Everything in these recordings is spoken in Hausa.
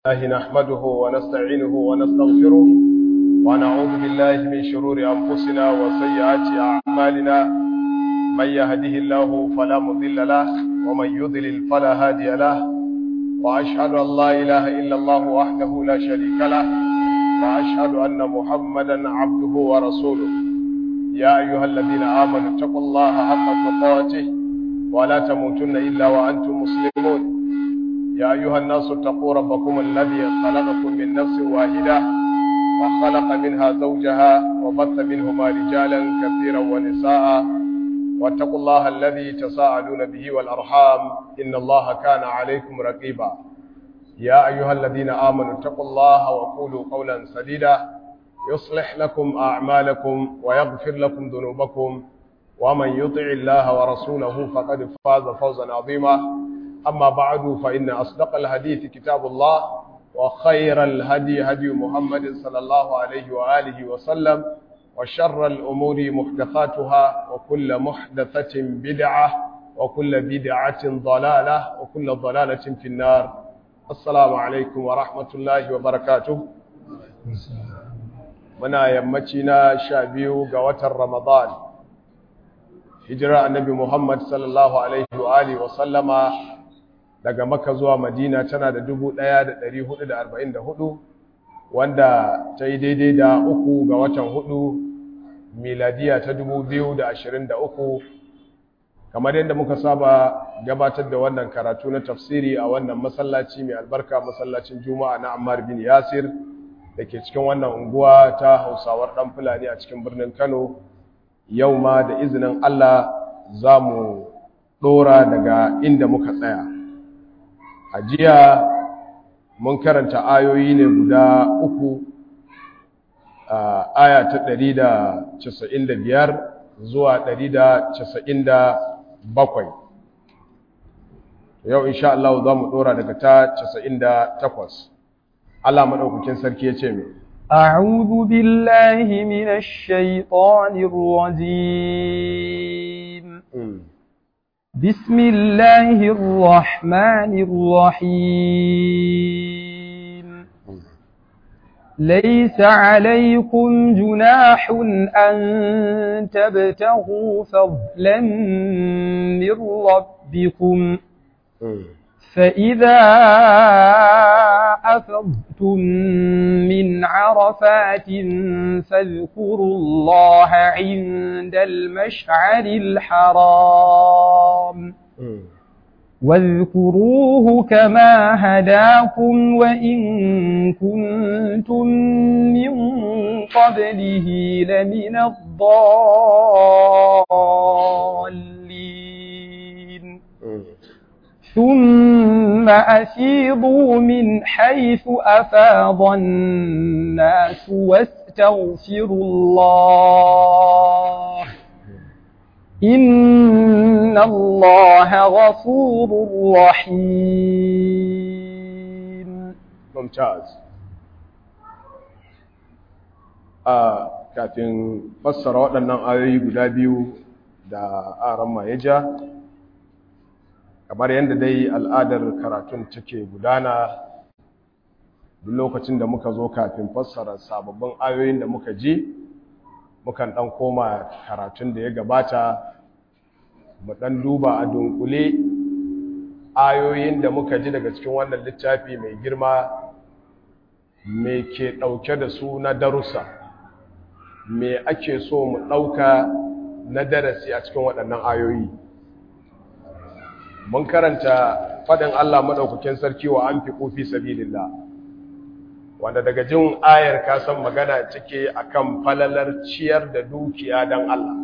الله نحمده ونستعينه ونستغفره ونعوذ بالله من شرور أنفسنا وسيئات أعمالنا من يهده الله فلا مضل له ومن يضلل فلا هادي له وأشهد أن لا إله إلا الله وحده لا شريك له وأشهد أن محمدا عبده ورسوله يا أيها الذين آمنوا اتقوا الله حق تقاته ولا تموتن إلا وأنتم مسلمون يا أيها الناس اتقوا ربكم الذي خلقكم من نفس واحدة وخلق منها زوجها وبث منهما رجالا كثيرا ونساء واتقوا الله الذي تساءلون به والأرحام إن الله كان عليكم رقيبا يا أيها الذين آمنوا اتقوا الله وقولوا قولا سديدا يصلح لكم أعمالكم ويغفر لكم ذنوبكم ومن يطع الله ورسوله فقد فاز فوزا عظيما أما بعد فإن أصدق الحديث كتاب الله وخير الهدي هدي محمد صلى الله عليه وآله وسلم وشر الأمور محدثاتها وكل محدثة بدعة وكل بدعة ضلالة وكل ضلالة في النار السلام عليكم ورحمة الله وبركاته muna yammaci na sha biyu ga watan Ramadan hijira annabi Muhammad sallallahu alaihi wa alihi wa sallama daga Makka zuwa Madina tana da 1444 wanda ta yi daidai da uku ga watan hudu miladiya ta 2023 kamar yadda muka saba gabatar da wannan karatu na tafsiri a wannan masallaci mai albarka masallacin Juma'a na Ammar bin Yasir da ke cikin wannan unguwa ta hausawar ɗan fulani a cikin birnin kano yau ma da izinin allah za mu ɗora daga inda muka tsaya a jiya mun karanta ayoyi ne guda uku a aya ta 195 zuwa 197 yau insha Allah za mu ɗora daga ta 98 Allah madaukakin sarki yace me أعوذ بالله من الشيطان الرجيم بسم الله الرحمن الرحيم ليس عليكم جناح أن تبتغوا فضلا من ربكم فإذا أفضتم من عرفات فاذكروا الله عند المشعر الحرام واذكروه كما هداكم وإن كنتم من قبله لمن الضالين ثم أفيضوا من حيث أفاض الناس واستغفروا الله إن الله غفور رحيم ممتاز a kafin fassara waɗannan ayoyi guda biyu da aran ya ja kamar yadda dai al'adar karatun take gudana duk lokacin da muka zo kafin fassara sababbin ayoyin da muka ji mukan ɗan koma karatun da ya gabata mu ɗan duba a dunkule ayoyin da muka ji daga cikin wannan littafi mai girma me ke ɗauke da su na darussa me ake so mu ɗauka na darasi a cikin waɗannan ayoyi mun karanta faɗin Allah maɗaukakin sarki wa an fi ƙofi sabilillah wanda daga jin ayar ka san magana cike akan falalar ciyar da dukiya don Allah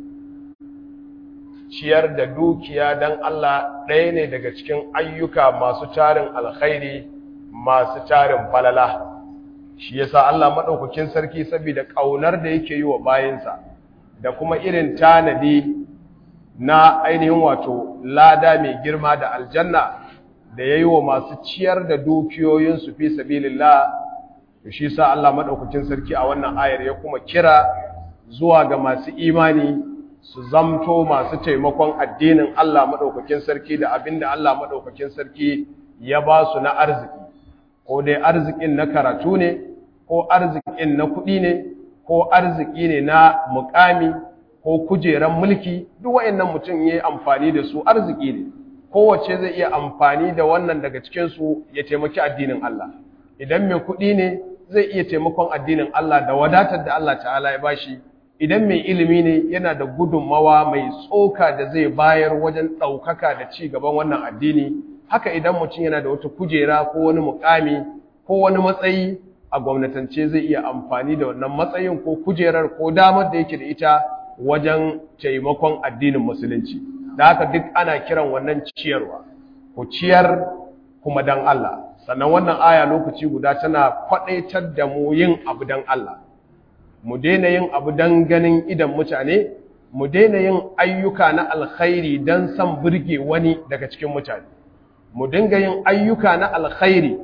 ciyar da dukiya don Allah ɗaya ne daga cikin ayyuka masu tarin alkhairi masu tarin falala shi yasa Allah maɗaukakin sarki saboda ƙaunar da yake yi wa bayinsa da kuma irin tanadi na ainihin wato lada mai girma da aljanna da ya yi wa masu ciyar da dukiyoyinsu fi sabilillah da shi sa Allah maɗaukacin sarki a wannan ayar ya kuma kira zuwa ga masu imani su zamto masu taimakon addinin Allah maɗaukakin sarki da abin da Allah maɗaukakin sarki ya ba su na arziki ko dai arzikin na karatu ne ko arzikin na kuɗi ne ko arziki ne na mukami ko kujeran mulki duk wayannan mutum yayi amfani da su arziki ne kowace zai iya amfani da wannan daga cikin su ya taimaki addinin Allah idan mai kuɗi ne zai iya taimakon addinin Allah da wadatar da Allah ta'ala ya bashi idan mai ilimi ne yana da gudunmawa mai tsoka da zai bayar wajen ɗaukaka da ci gaban wannan addini haka idan mutum yana da wata kujera ko wani mukami ko wani matsayi a gwamnatance zai iya amfani da wannan matsayin ko kujerar ko damar da yake da ita wajen taimakon addinin musulunci da haka duk ana kiran wannan ciyarwa ku ciyar kuma dan Allah sannan wannan aya lokaci guda tana kwadaitar da mu yin abu dan Allah mu daina yin abu dan ganin idan mutane mu daina yin ayyuka na alkhairi dan san burge wani daga cikin mutane mu dinga yin ayyuka na alkhairi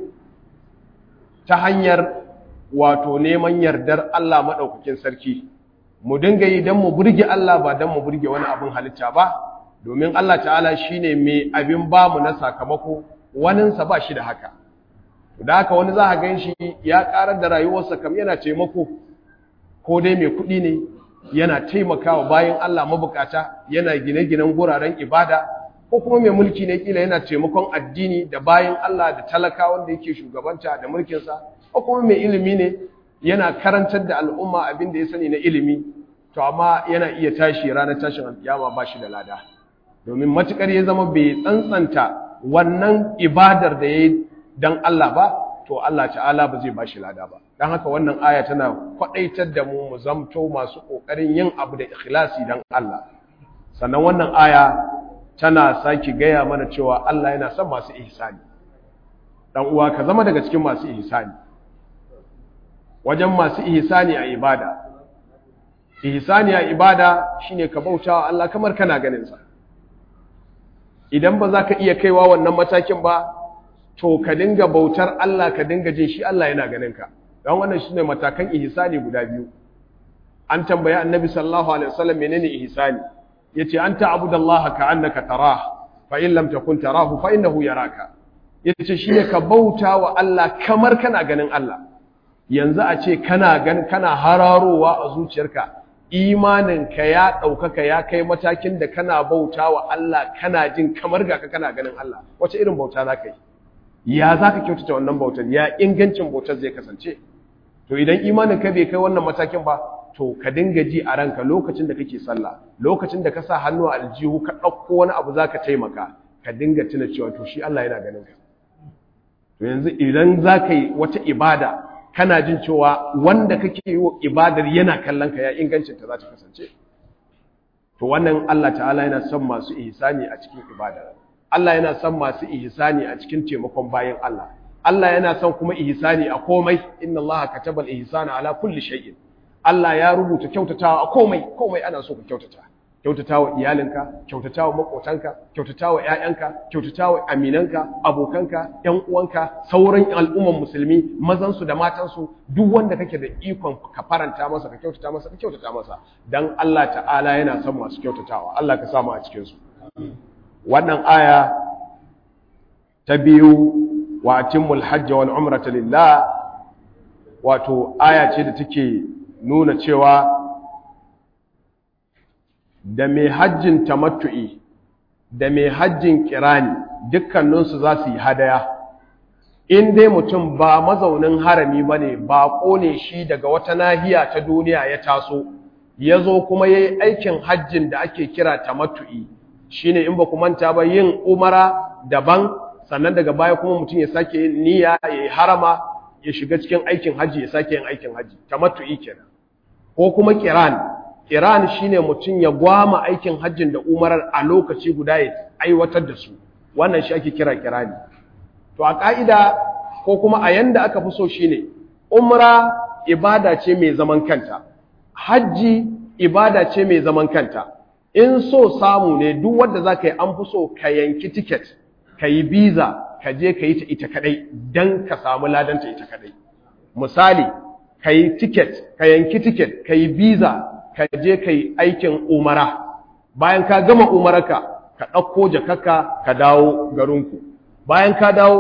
ta hanyar wato neman yardar Allah maɗaukakin sarki mu dinga yi don mu burge Allah ba don mu burge wani abin halitta ba domin Allah ta'ala shi ne mai abin ba mu na sakamako waninsa ba shi da haka da haka wani za a gan shi ya ƙarar da rayuwarsa kam yana taimako ko dai mai kuɗi ne yana taimakawa bayan Allah mabukata yana gine-ginen guraren ibada ko kuma mai mulki ne kila yana taimakon addini da bayan Allah da talaka wanda yake shugabanta da mulkinsa ko kuma mai ilimi ne yana karantar da al'umma abin da ya sani na ilimi to amma yana iya tashi ranar tashin alkiyama ba shi da lada domin matukar ya zama bai tsantsanta wannan ibadar da ya yi don Allah ba to Allah ta'ala ba zai ba shi lada ba don haka wannan aya tana kwaɗaitar da mu mu zamto masu ƙoƙarin yin abu da ikhlasi don Allah sannan wannan aya tana sake gaya mana cewa Allah yana son masu ihsani dan uwa ka zama daga cikin masu ihsani wajen masu ihsani a ibada ihsani a ibada shine ka bautawa Allah kamar kana ganin sa idan ba za ka iya kaiwa wannan matakin ba to ka dinga bautar Allah ka dinga jin shi Allah yana ganin ka dan wannan shine matakan ihsani guda biyu an tambaya annabi sallallahu alaihi wasallam menene ihsani yace an ta'budallaha ka'annaka tarah fa in lam takun tarahu fa innahu yaraka yace shine ka bauta wa Allah kamar kana ganin Allah yanzu a ce kana gan kana hararowa a zuciyarka imaninka ya ɗaukaka ya kai matakin da kana bauta wa Allah kana jin kamar ga ka kana ganin Allah wace irin bauta za ka yi ya za ka kyautata wannan bautar ya ingancin bautar zai kasance to idan imaninka bai kai wannan matakin ba to ka dinga ji a ranka lokacin da kake sallah lokacin da ka sa hannu a aljihu ka ɗauko wani abu za ka taimaka ka dinga tuna cewa to shi Allah yana ganin ka to yanzu idan za ka yi wata ibada kana jin cewa wanda kake yi wa ibadar yana kallon ka ya ingancin ta za ta kasance to wannan Allah ta'ala yana son masu ihsani a cikin ibada Allah yana son masu ihsani a cikin taimakon bayan Allah Allah yana son kuma ihsani a komai inna Allah kataba al-ihsana ala kulli shay'in Allah ya rubuta kyautatawa a komai komai ana so ka kyautata kyautatawa iyalinka kyautatawa makotanka kyautatawa ƴaƴanka kyautatawa aminanka abokanka ƴan uwanka sauran al'umman musulmi mazan su da matan su duk wanda kake da ikon ka faranta masa ka kyautata masa ka kyautata masa dan Allah ta'ala yana son masu kyautatawa Allah ka samu a cikin su wannan aya ta biyu wa atimmul hajj wal umrata lillah wato aya ce da take nuna cewa da mai hajjin tamattu'i da mai hajjin kirani dukkaninsu za su yi hadaya in dai mutum ba mazaunin harami ba ne baƙo ne shi daga wata nahiya ta duniya ya taso ya zo kuma ya yi aikin hajjin da ake kira tamattu'i shi ne in ba ku manta ba yin umara daban sannan daga baya kuma mutum ya sake yin niyya ya yi harama ya shiga cikin aikin hajji ya sake yin aikin hajji tamattu'i kenan ko kuma kiran kiran shine mutum ya gwama aikin hajjin da umarar a lokaci guda ya aiwatar da su wannan shi ake kira kirani to a ka'ida ko kuma a yanda aka fi so shine umra ibada ce mai zaman kanta hajji ibada ce mai zaman kanta in so samu ne duk wanda zaka yi an fi so ka yanki ticket ka yi visa ka je ka yi ta ita kadai dan ka samu ladanta ita kadai misali ka yi ticket ka yanki ticket ka yi visa ka je ka yi aikin umara bayan ka gama umaraka ka ɗauko jakaka ka dawo garinku bayan ka dawo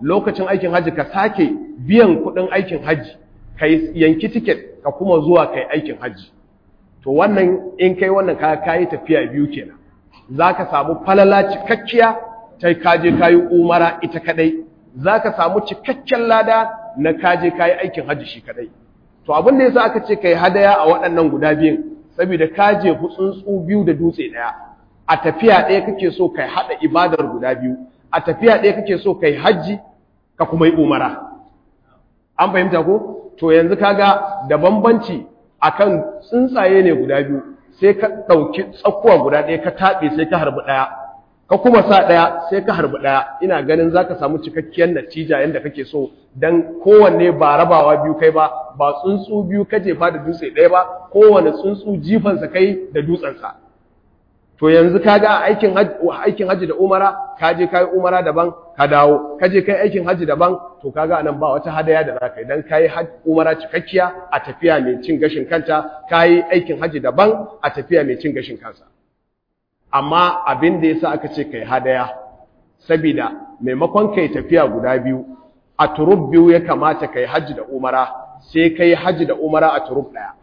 lokacin aikin hajji ka sake biyan kuɗin aikin hajji ka yanki tiket ka kuma zuwa kai aikin hajji to wannan in kai wannan ka kayi tafiya biyu kenan zaka samu falala cikakkiya ta kaje kayi umara ita kadai zaka samu cikakken lada na kaje kayi aikin hajji shi kadai to abin da yasa aka ce kai hadaya a waɗannan guda biyun saboda kaje tsuntsu biyu da dutse daya a tafiya ɗaya kake so kai hada ibadar guda biyu a tafiya ɗaya kake so kai hajji ka kuma yi umara an fahimta ko to yanzu kaga da bambanci akan tsuntsaye ne guda biyu sai ka ɗauki tsakuwa guda ɗaya ka taɓe sai ka harbi ɗaya ka kuma sa ɗaya sai ka harbi ɗaya ina ganin za ka samu cikakkiyar natija yadda kake so don kowanne ba rabawa biyu kai ba ba tsuntsu biyu ka jefa da dutse ɗaya ba kowane tsuntsu jifansa kai da dutsensa to yanzu ka ga aikin aikin haji da umara ka je kai umara daban ka dawo ka je kai aikin haji daban to kaga anan ba wata hadaya da zaka yi dan kai umara cikakkiya a tafiya mai cin gashin kanta kai aikin haji daban a tafiya mai cin gashin kansa amma abin da yasa aka ce kai hadaya saboda maimakon kai tafiya guda biyu a turub biyu ya kamata kai haji da umara sai kai haji da umara a turub daya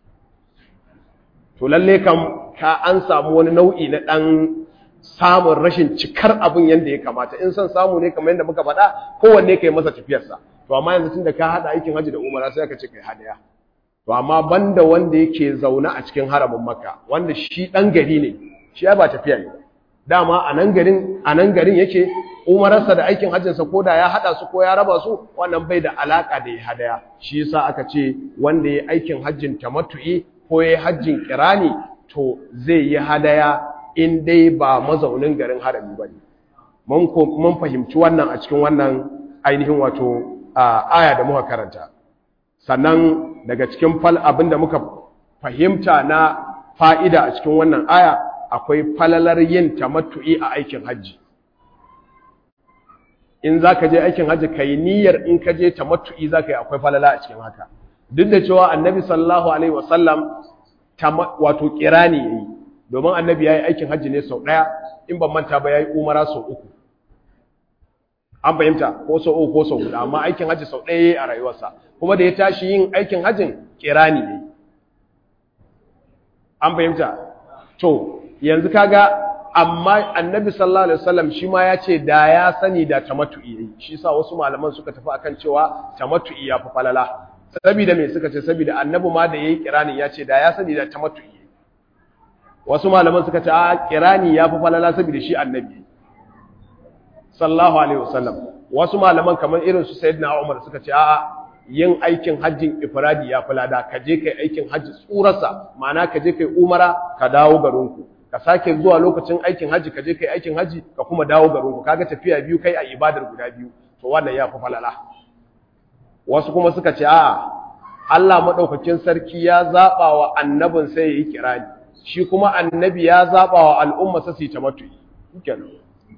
to lalle kam ka an samu wani nau'i na ɗan samun rashin cikar abin yadda ya kamata in son samu ne kamar yadda muka faɗa kowanne ka yi masa tafiyarsa to amma yanzu tun da ka haɗa aikin hajji da umara sai aka ce kai hadaya to amma banda wanda yake zaune a cikin haramin makka wanda shi ɗan gari ne shi ya ba tafiya ne dama a nan garin a nan garin yake umararsa da aikin hajjinsa ko da ya haɗa su ko ya raba su wannan bai da alaƙa da ya hadaya shi yasa aka ce wanda ya aikin hajjin tamattu'i ko ya hajjin kirani to zai yi hadaya in dai ba mazaunin garin harami ba ne mun fahimci wannan a cikin wannan ainihin wato aya da muka karanta sannan daga cikin fal abin da muka fahimta na fa'ida a cikin wannan aya akwai falalar yin tamattu'i a aikin hajji in za ka je aikin hajji ka yi niyyar in ka je tamattu'i za ka yi akwai falala a cikin haka duk da cewa annabi sallallahu alaihi wasallam wato kirani yayi domin annabi yayi aikin hajji ne sau daya in ban manta ba yayi umara sau uku an fahimta ko sau uku ko sau guda amma aikin hajji sau daya yayi a rayuwarsa kuma da ya tashi yin aikin hajjin kirani yayi an fahimta to yanzu kaga amma annabi sallallahu alaihi wasallam shi ma ya ce da ya sani da tamattu'i yayi shi yasa wasu malaman suka tafi akan cewa tamattu'i ya fi falala saboda me suka ce saboda annabi ma da yayi kirani ya ce da ya sani da tamattu'i wasu malaman suka ce a kirani ya fi falala saboda shi annabi sallallahu alaihi wasallam wasu malaman kamar irin su sayyidina Umar suka ce a yin aikin hajjin ifradi ya falada ka je kai aikin hajji tsurarsa ma'ana ka je kai umara ka dawo garinku ka sake zuwa lokacin aikin hajji ka je kai aikin hajji ka kuma dawo garinku kaga tafiya biyu kai a ibadar guda biyu to wannan ya fi falala wasu kuma suka ce a Allah maɗaukakin sarki ya zaɓa wa annabin sai ya yi kirani shi kuma annabi ya zaɓa wa al'umma sa su yi tamattu'i kenan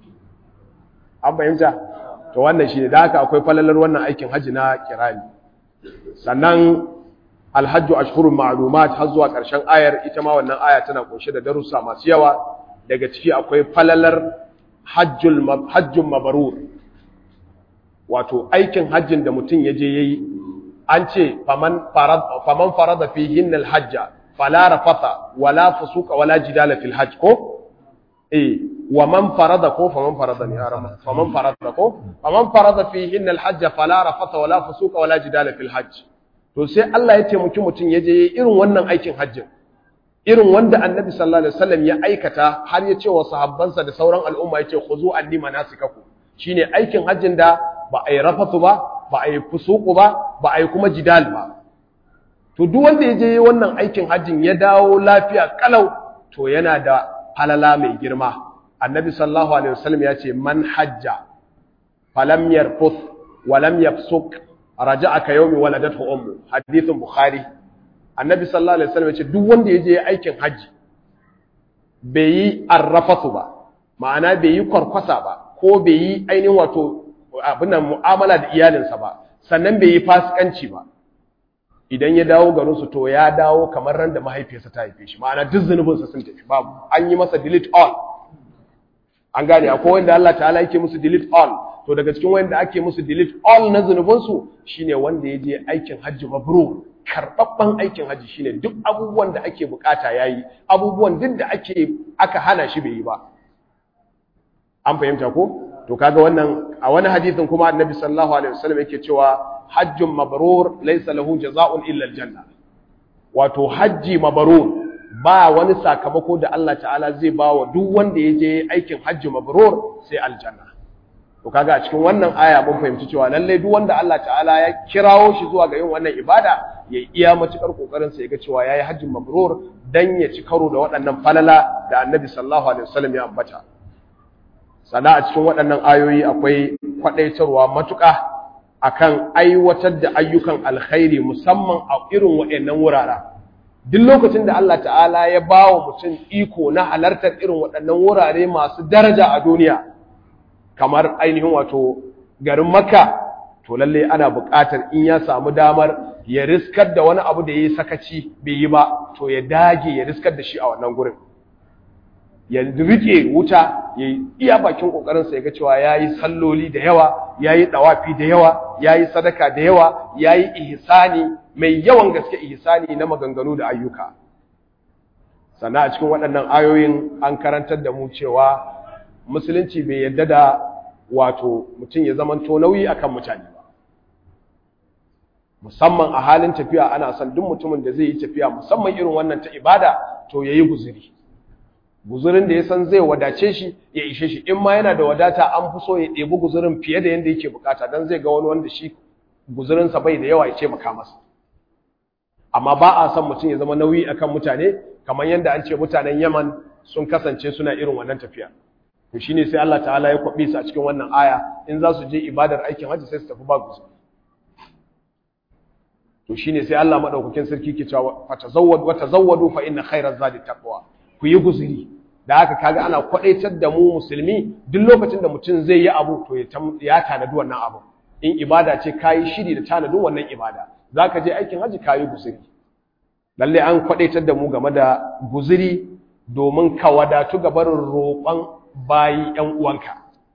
an fahimta to wannan shi ne da haka akwai falalar wannan aikin hajji na kirani sannan alhajju ashhurun ma'lumat har zuwa ƙarshen ayar ita ma wannan aya tana kunshe da darussa masu yawa daga ciki akwai falalar hajjul hajjun mabrur wato aikin hajjin da mutum ya je yayi an ce faman farad faman farada fihin alhajja fala rafata wala fusuqa wala jidala fil hajj ko eh wa man farada ko faman farada ne arama faman farada ko faman farada fihin alhajja fala rafata wala fusuqa wala jidala fil hajj to sai Allah ya taimaki mutum ya je yayi irin wannan aikin hajjin irin wanda annabi sallallahu alaihi wasallam ya aikata har ya ce wa sahabbansa da sauran al'umma ya ce khuzu anni manasikakum shine aikin hajjin da ba a yi rafatu ba ba a yi fusuku ba ba a yi kuma jidal ba to duk wanda ya je wannan aikin hajjin ya dawo lafiya kalau to yana da halala mai girma annabi sallallahu alaihi wasallam ya ce man hajja falam yarfuth wa lam yafsuk raja'a ka yawmi waladathu ummu hadithun bukhari annabi sallallahu alaihi wasallam ya ce duk wanda ya je aikin hajji bai yi arrafatu ba ma'ana bai yi kwarkwasa ba ko bai yi ainihin wato abin nan mu'amala da iyalinsa ba sannan bai yi fasikanci ba idan ya dawo garinsu to ya dawo kamar ran da mahaifiyarsa ta haife shi ma'ana duk zunubinsa sun tafi babu an yi masa delete all an gane akwai wanda Allah ta'ala yake musu delete all to daga cikin wanda ake musu delete all na zunubansu shine wanda ya je aikin hajji mabrur karɓaɓɓen aikin hajji shine duk abubuwan da ake bukata yayi abubuwan duk da ake aka hana shi bai yi ba an fahimta ko to kaga wannan a wani hadisin kuma annabi sallallahu alaihi wasallam yake cewa hajjun mabrur laysa lahu jazaa'un illa aljanna wato hajji mabrur ba wani sakamako da Allah ta'ala zai ba wa duk wanda ya je aikin hajji mabrur sai aljanna to kaga a cikin wannan aya mun fahimci cewa lalle duk wanda Allah ta'ala ya kirawo shi zuwa ga yin wannan ibada ya iya matukar kokarin sa yaga cewa yayi hajjin mabrur dan ya ci karo da waɗannan falala da Annabi sallallahu alaihi wasallam ya ambata sana a cikin waɗannan ayoyi akwai kwadaitarwa matuƙa akan aiwatar da ayyukan alkhairi musamman a irin waɗannan wuraren duk lokacin da Allah ta'ala ya ba wa mutum iko na halartar irin waɗannan wurare masu daraja a duniya kamar ainihin wato garin makka to lalle ana buƙatar in ya samu damar ya riskar da wani abu da ya yi sakaci bai yi ba to ya dage ya riskar da shi a wannan gurin ya rike wuta ya yi iya bakin ƙoƙarinsa ya ga cewa ya yi salloli da yawa ya yi ɗawafi da yawa ya yi sadaka da yawa ya yi ihsani mai yawan gaske ihsani na maganganu da ayyuka sannan a cikin waɗannan ayoyin an karantar da mu cewa musulunci bai yadda da wato mutum ya zamanto nauyi akan mutane ba musamman a halin tafiya ana son duk mutumin da zai yi tafiya musamman irin wannan ta ibada to yayi guzuri guzurin da ya san zai wadace shi ya ishe shi in ma yana da wadata an fi so ya ɗebi guzurin fiye da yadda yake bukata don zai ga wani wanda shi guzurinsa bai da yawa ya ce maka masa amma ba a son mutum ya zama nauyi akan mutane kamar yadda an ce mutanen yaman sun kasance suna irin wannan tafiya to shine sai Allah ta'ala ya kwabe su a cikin wannan aya in za su je ibadar aikin hajji sai su tafi ba guzuri to shine sai Allah madaukakin sarki ke cewa fatazawwad wa tazawwadu fa inna khayra zadi taqwa ku yi guzuri da haka kaga ana kwadaitar da mu musulmi duk lokacin da mutum zai yi abu to ya tanadi wannan abu in ibada ce kayi shiri da tanadin wannan ibada zaka je aikin haji kayi guzuri lalle an kwadaitar da mu game da guzuri domin ka wadatu ga barin roƙon bayi ƴan uwanka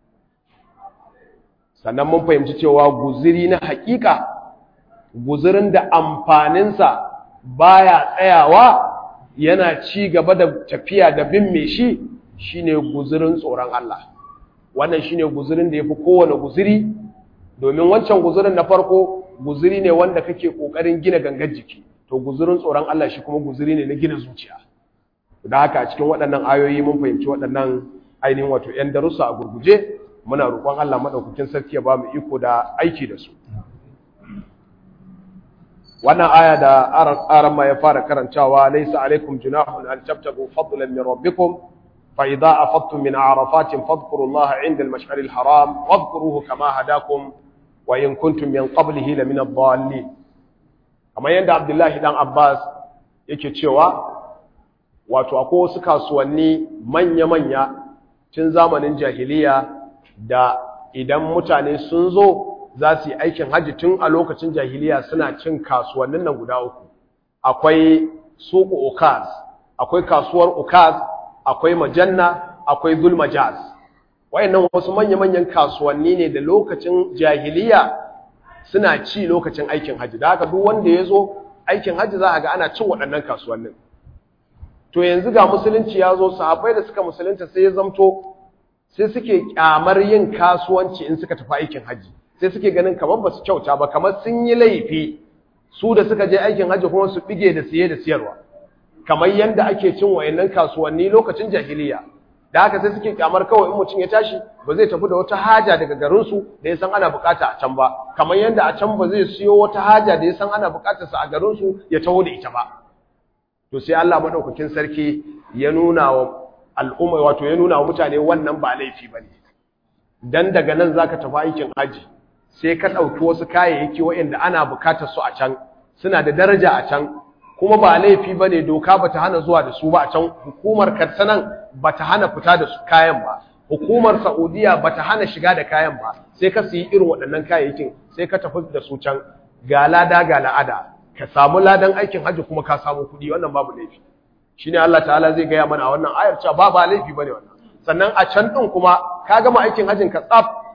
sannan mun fahimci cewa guzuri na haƙiƙa guzurin da amfaninsa baya tsayawa yana ci gaba da tafiya da bin mai shi shine guzurin tsoron Allah wannan shine guzurin da yafi kowane guzuri domin wancan guzurin na farko guzuri ne wanda kake kokarin gina gangar jiki to guzurin tsoron Allah shi kuma guzuri ne na gina zuciya da haka a cikin waɗannan ayoyi mun fahimci waɗannan ainihin wato ƴan darussa a gurguje muna roƙon Allah madaukakin sarki ya ba mu iko da aiki da su wannan aya da aran ma ya fara karantawa laysa alaikum junahun an tabtagu fadlan min rabbikum fa idza afattum min arafatin fadhkurullaha 'inda al-mash'ar al-haram wadhkuruhu kama hadakum wa in kuntum min qablihi la min ad-dallin kamar yanda Abdullahi dan Abbas yake cewa wato akwai wasu kasuwanni manya-manya tun zamanin jahiliya da idan mutane sun zo za su yi aikin hajji tun a lokacin jahiliya suna cin kasuwannin nan guda uku akwai suku ukaz akwai kasuwar ukaz akwai majanna akwai zulmajaz wayannan wasu manya-manyan kasuwanni ne da lokacin jahiliya suna ci lokacin aikin hajji da haka duk wanda ya zo aikin hajji za a ga ana cin waɗannan kasuwannin to yanzu ga musulunci ya zo sahabbai da suka musulunta sai ya zamto sai suke kyamar yin kasuwanci in suka tafi aikin hajji sai suke ganin kamar ba su kyauta ba kamar sun yi laifi su da suka je aikin hajji kuma su bige da siye da siyarwa kamar yadda ake cin wayannan kasuwanni lokacin jahiliya da haka sai suke kyamar kawai in mutum ya tashi ba zai tafi da wata haja daga garinsu da ya san ana bukata a can ba kamar yadda a can ba zai siyo wata haja da ya san ana bukatar sa a garinsu ya taho da ita ba to sai Allah madaukakin sarki ya nuna wa al'umma wato ya nuna wa mutane wannan ba laifi bane dan daga nan zaka tafi aikin haji sai ka ɗauki wasu kayayyaki waɗanda ana bukatar su a can suna da daraja a can kuma ba laifi ba ne doka ba ta hana zuwa da su ba a can hukumar karsanan ba ta hana fita da su kayan ba hukumar saudiya ba ta hana shiga da kayan ba sai ka siyi irin waɗannan kayayyakin sai ka tafi da su can ga lada ga la'ada ka samu ladan aikin hajji kuma ka samu kuɗi wannan babu laifi shine Allah ta'ala zai gaya mana a wannan ayar cewa ba ba laifi bane wannan sannan a can ɗin kuma ka gama aikin hajjin ka tsaf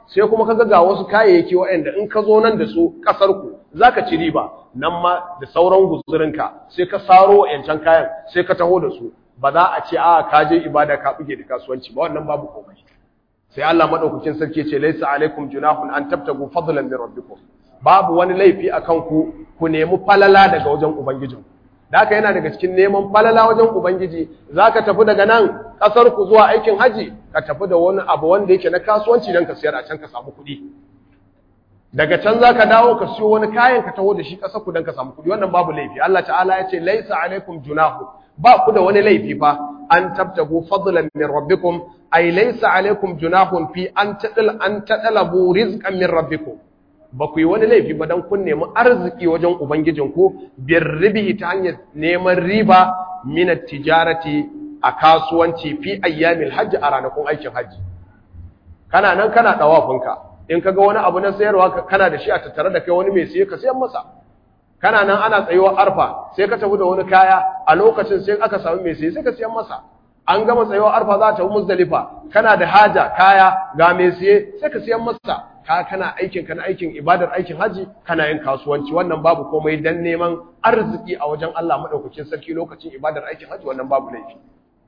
sai kuma kaga ga wasu kayayyaki waɗanda in ka zo nan da su kasar ku zaka ci riba nan ma da sauran guzurinka sai ka saro yancan kayan sai ka taho da su ba za a ce a ka je ibada ka buge da kasuwanci ba wannan babu komai sai Allah madaukakin sarki ce laysa alaikum junahun an tabtagu fadlan min rabbikum babu wani laifi akan ku ku nemi falala daga wajen ubangijin da haka yana daga cikin neman falala wajen ubangiji zaka tafi daga nan kasar ku zuwa aikin haji ka tafi da wani abu wanda yake na kasuwanci dan ka siyar a can ka samu kuɗi daga can zaka dawo ka siyo wani kayan ka taho da shi kasar ku dan ka samu kuɗi wannan babu laifi Allah ta'ala ya ce laysa alaikum junahun ba ku da wani laifi fa an tabtagu fadlan min rabbikum ay laysa alaikum junahun fi an tadal an tadalabu rizqan min rabbikum ba ku yi wani laifi ba dan kun nemi arziki wajen ubangijinku birribi ta hanyar neman riba min tijarati a kasuwanci fi ayyamil hajj a ranakun aikin hajji kana nan kana dawafinka in kaga wani abu na sayarwa kana da shi a tattare da kai wani mai siye ka sayan masa kana nan ana tsayuwar arfa sai ka tafi da wani kaya a lokacin sai aka samu mai siye sai ka siyan masa an gama tsayuwar arfa za ta tafi muzdalifa kana da haja kaya ga mai siye sai ka siyan masa ka kana aikin kana aikin ibadar aikin haji kana yin kasuwanci wannan babu komai dan neman arziki a wajen Allah madaukakin sarki lokacin ibadar aikin haji wannan babu laifi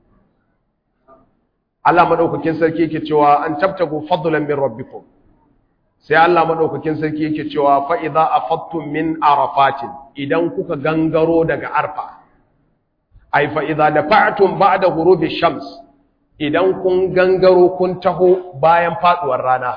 Allah madaukakin sarki yake cewa an tabtagu fadlan min rabbikum sai Allah madaukakin sarki yake cewa fa idza afattum min arafatin idan kuka gangaro daga arfa ai fa idza dafa'tum ba'da ghurubi shams idan kun gangaro kun taho bayan faduwar rana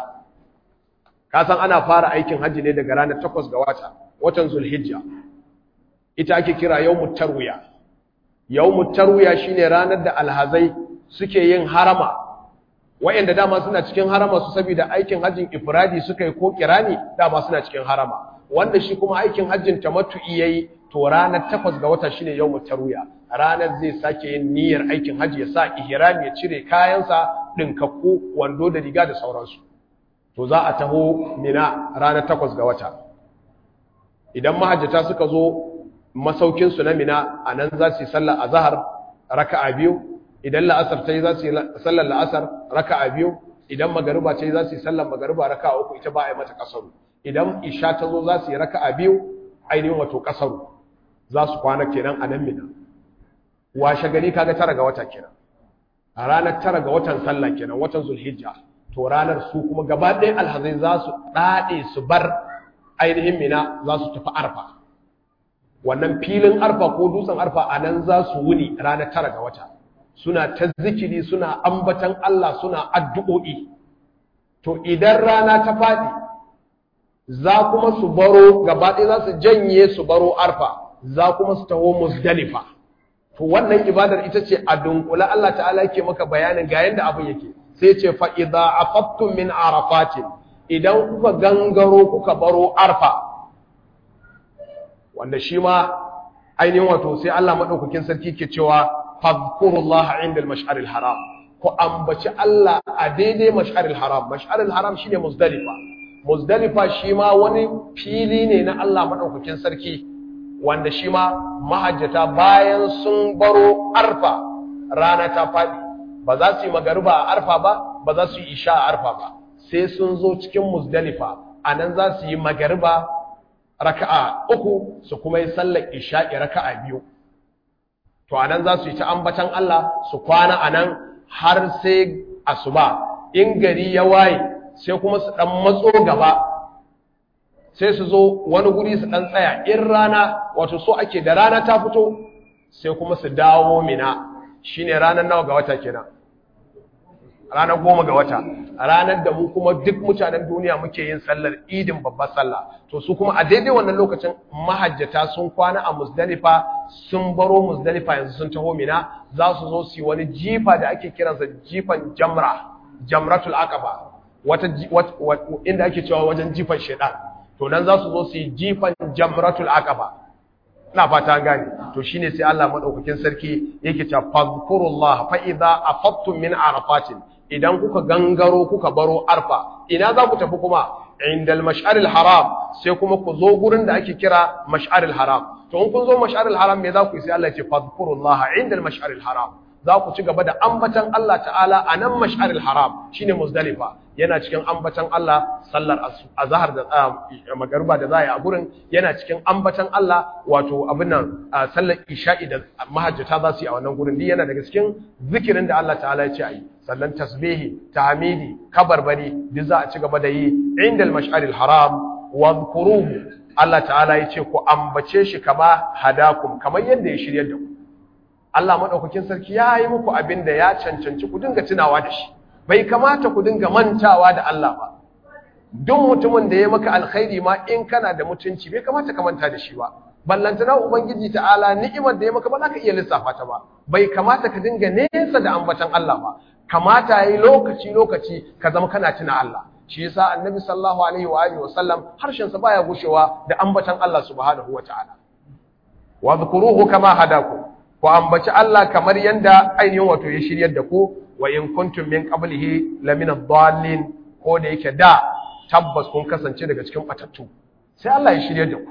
ka san ana fara aikin haji ne daga ranar 8 ga wata watan zulhijja ita ake kira yawmut tarwiya yawmut tarwiya shine ranar da alhazai suke yin harama wayanda dama suna cikin harama su saboda aikin hajjin ifradi suka yi ko kirani dama suna cikin harama wanda shi kuma aikin hajjin tamattu'i yayi to ranar 8 ga wata shine yawmut tarwiya ranar zai sake yin niyyar aikin hajji ya sa ihrami ya cire kayansa dinkakku wando da riga da sauransu to za a taho mina ranar 8 ga wata idan mahajjata suka zo masaukin su na mina anan za su yi sallar azhar raka'a biyu idan la'asar ta yi za su yi sallar la'asar raka a biyu idan magariba ta yi za su yi sallar magariba raka a uku ita ba a yi mata kasaru idan isha ta zo za su yi raka a biyu ainihin wato kasaru za su kwana kenan a nan mina washe gari kaga tara ga wata kenan a ranar tara ga watan sallah kenan watan zulhijja to ranar su kuma gaba ɗaya alhazai za su ɗaɗe su bar ainihin mina za su tafi arfa wannan filin arfa ko dutsen arfa a nan za su wuni ranar tara ga wata suna ta zikiri suna ambatan Allah suna addu'o'i to idan rana ta faɗi za kuma su baro gabaɗaya za su janye su baro arfa za kuma su taho musdalifa to wannan ibadar ita ce a dunkula Allah ta'ala yake maka bayanin ga yanda abin yake sai ce fa idza afattum min arafatin idan kuka gangaro kuka baro arfa wanda shi ma ainihin wato sai Allah madaukakin sarki ke cewa fadhkurullaha inda al-mash'ar al-haram ku ambaci Allah a daidai mash'ar al-haram mash'ar al-haram shine muzdalifa muzdalifa shi ma wani fili ne na Allah madaukakin sarki wanda shi ma mahajjata bayan sun baro arfa rana ta fadi ba za su yi magariba a arfa ba ba za su yi isha a arfa ba sai sun zo cikin muzdalifa anan za su yi magariba raka'a uku su kuma yi sallar isha'i raka'a biyu to anan za su yi ta ambatan Allah su kwana anan har sai asuba in gari ya waye sai kuma su dan matso gaba sai su zo wani guri su dan tsaya in rana wato so ake da rana ta fito sai kuma su dawo mina shine ranar nawa ga wata kenan ranar goma ga wata ranar da mu kuma duk mutanen duniya muke yin sallar idin babbar sallah to su kuma a daidai wannan lokacin mahajjata sun kwana a musdalifa sun baro musdalifa yanzu sun taho mina za su zo su yi wani jifa da ake kiransa jifan jamra jamratul aqaba wata inda ake cewa wajen jifan shaitan to nan za su zo su yi jifan jamratul aqaba ina fata gane to shine sai Allah madaukakin sarki yake cewa fadhkurullah fa idza afattum min arafatin idan kuka gangaro kuka baro arfa ina za ku tafi kuma indal mash'aril haram sai kuma ku zo gurin da ake kira mash'aril haram to in kun zo mash'aril haram me za ku yi sai Allah ya ce fadhkurullah indal mash'aril haram za ku ci gaba da ambatan Allah ta'ala a nan mash'aril haram shine muzdalifa yana cikin ambatan Allah sallar azhar da magariba da za a yi a gurin yana cikin ambatan Allah wato abin nan sallar isha'i da mahajjata za su yi a wannan gurin duk yana daga cikin zikirin da Allah ta'ala ya ce a yi sannan tasbihi tahmidi kabarbari duk za a ci gaba da yi indal mash'aril haram wadhkuruhu Allah ta'ala ya ce ku ambace shi kama hadakum kamar yadda ya shiryar da ku Allah madaukakin sarki ya yi muku abin da ya cancanci ku dinga tunawa da shi bai kamata ku dinga mantawa da Allah ba duk mutumin da ya maka alkhairi ma in kana da mutunci bai kamata ka manta da shi ba ballantana ubangiji ta'ala ni'imar da ya maka ba za ka iya lissafa ta ba bai kamata ka dinga nesa da ambatan Allah ba kamata yayi lokaci lokaci ka zama kana tuna Allah shi yasa annabi sallallahu alaihi wa alihi wasallam harshen sa baya gushewa da ambatan Allah subhanahu wataala wa dhkuruhu kama hadakum ku ambaci Allah kamar yanda ainihin wato ya shiryar da ku wa in kuntum min qablihi lamina ad-dallin ko da yake da tabbas kun kasance daga cikin batattu sai Allah ya shiryar da ku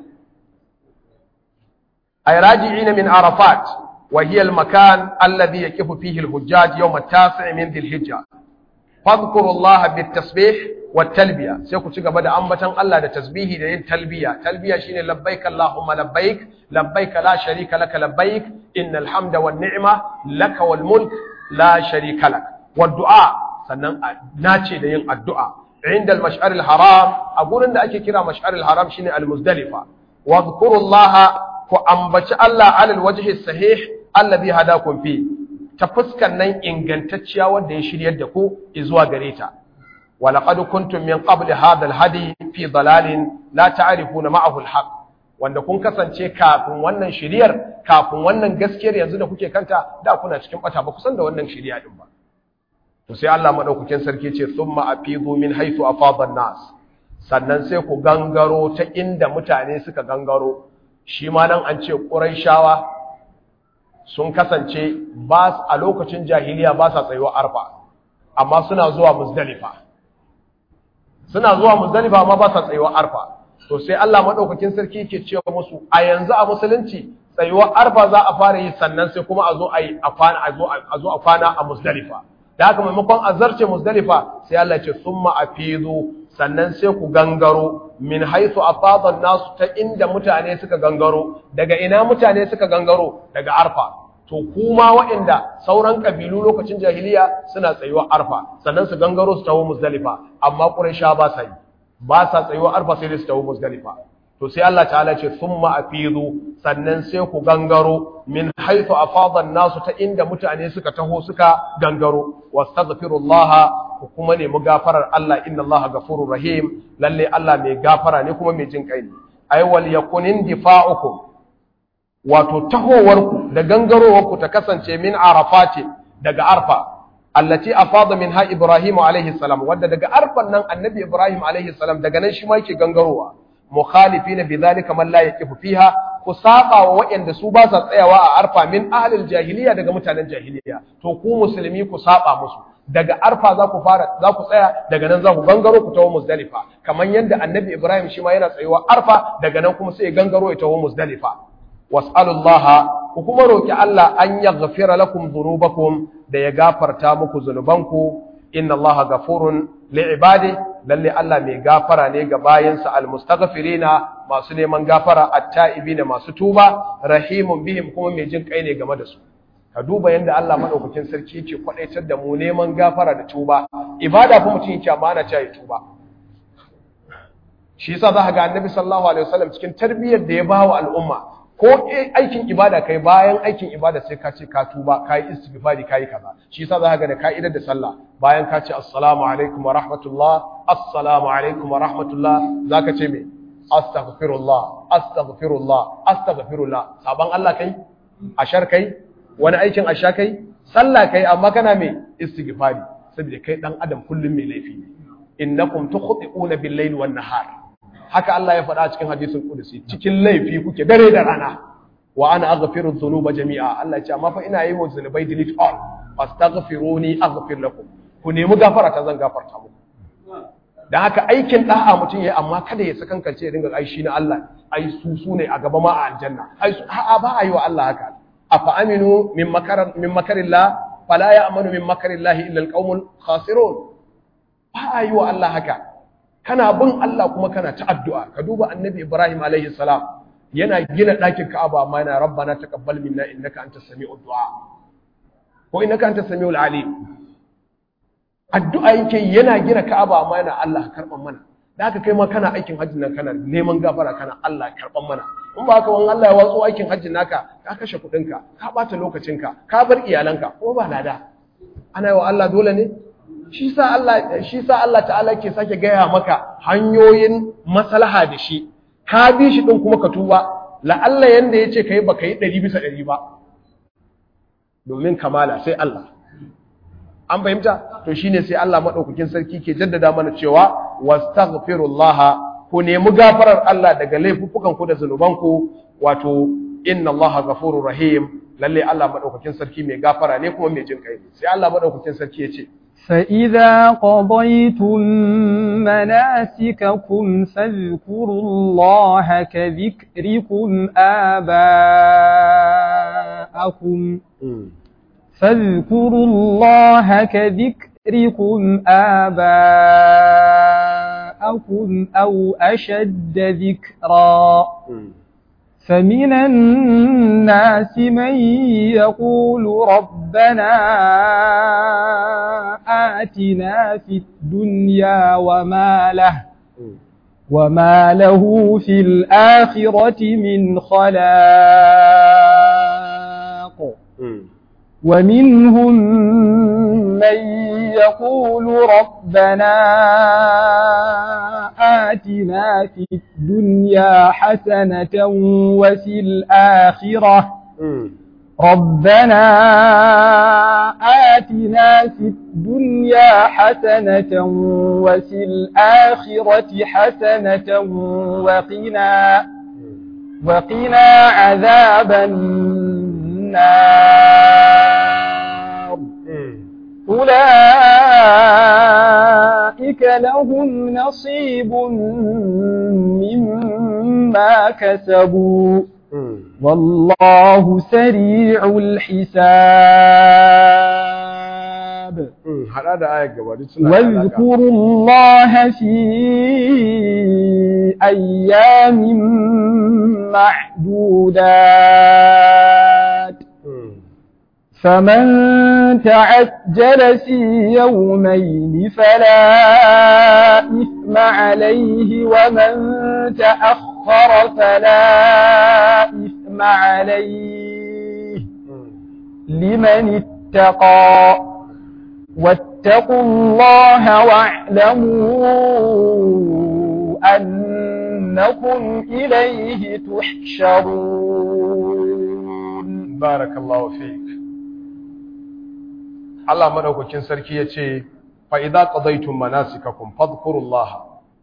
ay raji'ina min arafat wa hiya al-makan alladhi yaqifu fihi al-hujjaj yawm at-tasi' min dhil-hijja fadhkurullaha bit-tasbih wat-talbiya sai ku ci gaba da ambatan Allah da tasbihi da yin talbiya talbiya shine labbaik allahumma labbaik labbaik la sharika laka labbaik innal hamda wan ni'ma laka wal mulk la sharika lak wad du'a sannan nace da yin addu'a inda al-mash'ar al-haram a gurin da ake kira mash'ar al-haram shine al-muzdalifa wadhkurullaha ku ambaci Allah alal wajhi sahih alladhi hadakum fi ta fuskan nan ingantacciya wanda ya shiryar da ku zuwa gare ta ولقد كنتم من قبل هذا الهدي في ضلال لا تعرفون معه الحق wanda kun kasance kafin wannan shiriyar kafin wannan gaskiyar yanzu da kuke kanta da kuna cikin bata ba kusan da wannan shiriya din ba to sai Allah madaukakin sarki ce thumma afidu min haythu afada nas sannan sai ku gangaro ta inda mutane suka gangaro shi ma nan an ce quraishawa sun kasance ba a lokacin jahiliya ba sa tsayuwa arfa amma suna zuwa muzdalifa suna zuwa muzdalifa amma ba sa tsayuwa arfa to sai Allah madaukakin sarki yake cewa musu a yanzu a musulunci tsayuwar arfa za a fara yi sannan sai kuma a zo a yi a kwana a zo a zo a kwana a muzdalifa da haka maimakon a zarce muzdalifa sai Allah ya ce summa afidu sannan sai ku gangaro min haythu afada nasu ta inda mutane suka gangaro daga ina mutane suka gangaro daga arfa to kuma waɗanda sauran ƙabilu lokacin jahiliya suna tsayuwa arfa sannan su gangaro su tawo muzdalifa amma quraisha ba sa yi ba sa tsayuwa arfa sai su tawo muzdalifa to sai Allah ta'ala ce thumma afidu sannan sai ku gangaro min haythu afada an-nasu ta inda mutane suka taho suka gangaro wastaghfirullaha ku kuma nemi gafarar Allah inna Allah ghafurur rahim lalle Allah mai gafara ne kuma mai jin kai ne ay wal yakunin difa'ukum wato tahowarku da gangarowarku ta kasance min arafati daga arfa allati afada minha ibrahim alaihi salam wanda daga arfan nan annabi ibrahim alaihi salam daga nan shi ma yake gangarowa mukhalifin bidhalika man la yaqifu fiha ku saba wa waɗanda su ba sa tsayawa a arfa min ahlil jahiliya daga mutanen jahiliya to ku musulmi ku saba musu daga arfa za ku fara za ku tsaya daga nan za ku gangaro ku tawo muzdalifa kamar yadda annabi ibrahim shi ma yana tsayuwa arfa daga nan kuma sai ya gangaro ya tawo muzdalifa was'alullaha ku kuma roki Allah an yaghfira lakum dhunubakum da ya gafarta muku zunubanku inna Allaha ghafurun li'ibadi lalle Allah mai gafara ne ga bayansa almustaghfirina masu neman gafara at-ta'ibina masu tuba rahimun bihim kuma mai jin kai ne game da su ka duba yanda Allah madaukakin sarki yake kwadaitar da mu neman gafara da tuba ibada fa mutum yake amana ta yi tuba shi yasa za ka ga annabi sallallahu alaihi wasallam cikin tarbiyyar da ya bawa al'umma ko aikin ibada kai bayan aikin ibada sai ka ce ka tuba ka yi istighfari ka yi kaza shi yasa za ka ga da ka'idar da sallah bayan ka ce assalamu alaikum wa rahmatullah assalamu alaikum wa rahmatullah zaka ce me astaghfirullah astaghfirullah astaghfirullah saban Allah kai ashar kai wani aikin asha kai sallah kai amma kana me istighfari saboda kai dan adam kullum mai laifi ne innakum tukhti'una bil-layli wan-nahar haka Allah ya faɗa cikin hadisin kudusi cikin laifi kuke dare da rana wa ana aghfiru dhunuba jami'a Allah ya ce amma fa ina yi wa zunubai delete all fastaghfiruni aghfir lakum ku nemi gafara ta zan gafarta muku dan haka aikin da'a mutum yayi amma kada ya sakankance ya dinga ai shi na Allah ai su su ne a gaba ma a aljanna ai su a'a ba a yi wa Allah haka afa aminu min makar min makarillah fala ya'manu min makarillah illa alqaumul khasirun ba a yi wa Allah haka kana bin Allah kuma kana ta addu'a ka duba annabi Ibrahim alaihi salam yana gina ɗakin Ka'aba amma yana rabbana taqabbal minna innaka antas sami'ud du'a ko innaka antas sami'ul alim addu'a yake yana gina Ka'aba amma yana Allah karban mana da haka kai ma kana aikin hajji nan kana neman gafara kana Allah karban mana in ba haka wani Allah ya watso aikin hajji naka ka kashe kuɗinka ka ɓata lokacinka ka bar iyalanka ko ba lada ana yi wa Allah dole ne shi sa Allah shi sa Allah ta'ala ke sake gaya maka hanyoyin maslaha da shi ka bi shi din kuma ka tuba la Allah yanda yace kai baka yi 100 bisa 100 ba domin kamala sai Allah an fahimta to shine sai Allah madaukakin sarki ke jaddada mana cewa wastaghfirullah ku nemi gafarar Allah daga laifuffukan ku da zanuban ku wato inna Allah ghafurur rahim lalle Allah madaukakin sarki mai gafara ne kuma mai jin kai sai Allah madaukakin sarki ya ce فإذا قضيتم مناسككم فاذكروا الله كذكركم آباءكم فاذكروا الله كذكركم آباءكم أو أشد ذكرا فمن الناس من يقول ربنا آتنا في الدنيا وما له وما له في الآخرة من خلاق ومنهم من يقول ربنا آتنا في الدنيا حسنة وفي الآخرة ربنا آتنا في الدنيا حسنة وفي الآخرة حسنة وقنا وقنا عذاب النار أولئك لهم نصيب مما كسبوا والله سريع الحساب واذكروا الله في أيام معدودات فمن تعجل في يومين فلا إثم عليه ومن تأخر فلا إثم عليه لمن اتقى واتقوا الله واعلموا أنكم إليه تحشرون بارك الله فيك Allah madaukakin sarki ya ce, Fa'iza ƙazaitun manasikakum fadkurullaha,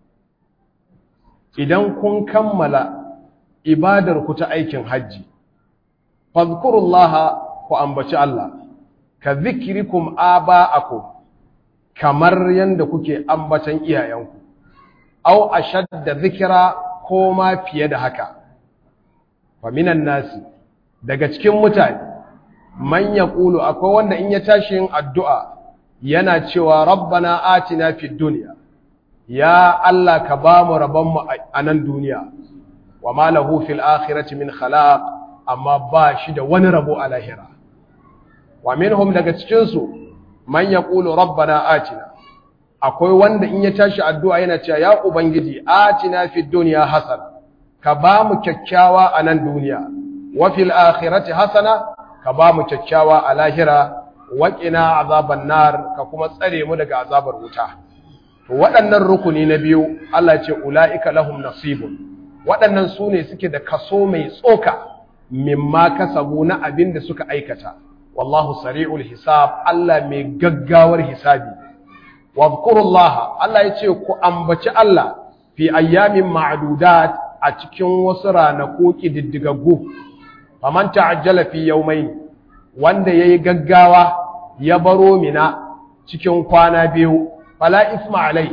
idan kun kammala ibadarku ta aikin hajji, fadkurullaha ku ambaci Allah, ka zikirikum aba'akum kamar yadda kuke ambatan iyayenku, au a shadda zikira ko ma fiye da haka, faminan nasi, daga cikin mutane, man ya ƙulu akwai wanda in ya tashi yin addu'a yana cewa rabbana atina fid duniya ya Allah ka ba mu rabonmu a nan duniya wa ma lahu fil akhirati min khalaq amma ba shi da wani rabo a lahira wa minhum daga cikin su man yaqulu rabbana atina akwai wanda in ya tashi addu'a yana cewa ya ubangiji atina fid dunya hasana ka ba mu kyakkyawa a nan duniya wa fil akhirati hasana ka ba mu kyakkyawa a lahira waƙina azaban nar ka kuma tsare mu daga azabar wuta to waɗannan rukuni na biyu Allah ce ula'ika lahum nasibun waɗannan su ne suke da kaso mai tsoka mimma kasabu na abin da suka aikata wallahu sari'ul hisab Allah mai gaggawar hisabi wadhkurullah Allah ya ce ku ambaci Allah fi ayyamin ma'dudat a cikin wasu ranaku kididdigaggu faman ta'ajjala fi yawmayn wanda yayi gaggawa ya baro mina cikin kwana biyu fala isma alai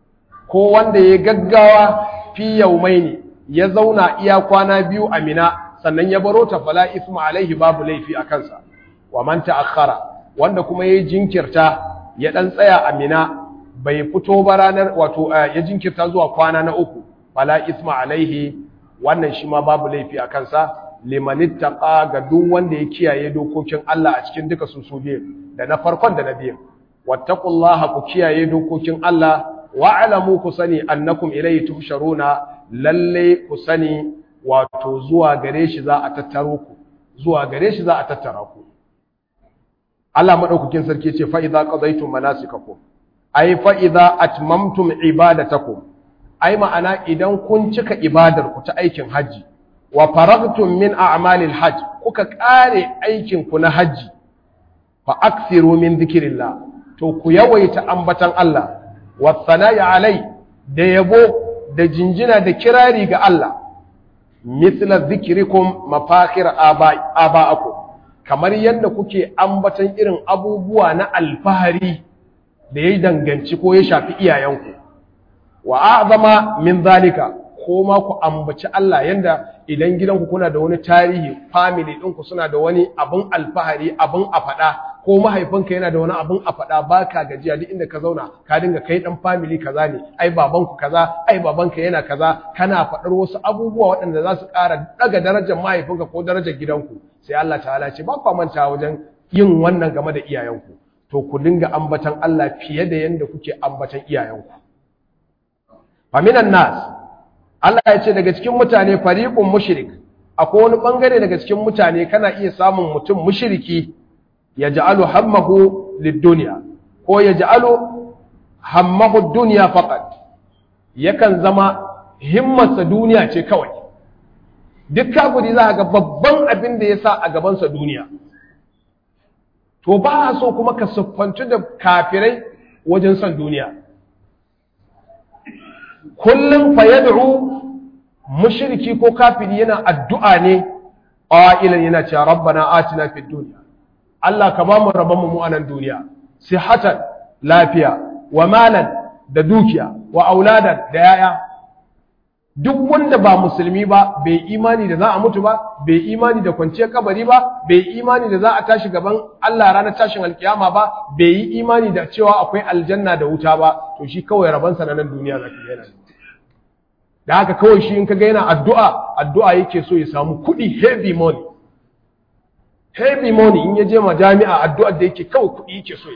ko wanda yayi gaggawa fi yawmayn ya zauna iya kwana biyu a mina sannan ya baro ta fala isma alaihi babu laifi a kansa wa man ta'akhkhara wanda kuma yayi jinkirta ya dan tsaya a mina bai fito ba ranar wato ya jinkirta zuwa kwana na uku fala isma alaihi wannan shi ma babu laifi a kansa limanittaqa ga duk wanda ya kiyaye dokokin Allah a cikin duka su su biyu da na farkon da na biyu wattaqullaha ku kiyaye dokokin Allah wa'lamu ku sani annakum ilayhi tuhsharuna lalle ku sani wato zuwa gare shi za a tattaro ku zuwa gare shi za a tattara ku Allah madaukakin sarki ce fa idza qadaytum manasikakum ay fa idza atmamtum ibadatakum ai ma'ana idan kun cika ibadar ku ta aikin haji wa faragtum min a'malil hajj kuka kare aikin ku na haji fa akthiru min dhikrillah to ku yawaita ambatan Allah wa sana'i alai da yabo da jinjina da kirari ga Allah mithla dhikrikum mafakhir aba'akum kamar yadda kuke ambatan irin abubuwa na alfahari da ya danganci ko ya shafi iyayenku wa a'zama min zalika ko ma ku ambaci Allah yanda idan gidanku kuna da wani tarihi family ɗinku suna da wani abin alfahari abin a faɗa ko mahaifinka yana da wani abin a faɗa ba ka gajiya duk inda ka zauna ka dinga kai ɗan family kaza ne ai babanku kaza ai babanka yana kaza kana faɗar wasu abubuwa waɗanda za su ƙara ɗaga darajar mahaifinka ko darajar gidanku sai Allah ta'ala ce ba kwa manta wajen yin wannan game da iyayenku to ku dinga ambatan Allah fiye da yanda kuke ambatan iyayenku faminan nas Allah ya ce daga cikin mutane fariqun mushrik akwai wani bangare daga cikin mutane kana iya samun mutum mushriki yaj'alu hammahu lid-dunya ko yaj'alu hammahu ad-dunya faqat yakan zama himmarsa duniya ce kawai duk kafiri za ga babban abin da yasa a gabansa duniya to ba so kuma ka siffantu da kafirai wajen son duniya kullum fa yad'u mushriki ko kafiri yana addu'a ne qailan yana cewa rabbana atina fid dunya Allah ka ba mu rabon mu a nan duniya sihatan lafiya wa malan da dukiya wa auladan da yaya duk wanda ba musulmi ba bai imani da za a mutu ba bai imani da kwanciyar kabari ba bai imani da za a tashi gaban Allah ranar tashin alkiyama ba bai yi imani da cewa akwai aljanna da wuta ba to shi kawai rabansa na nan duniya za ka yana da haka kawai shi in ka ga yana addu'a addu'a yake so ya samu kuɗi heavy money heavy money in ya je ma jami'a addu'ar da yake kawai kuɗi yake so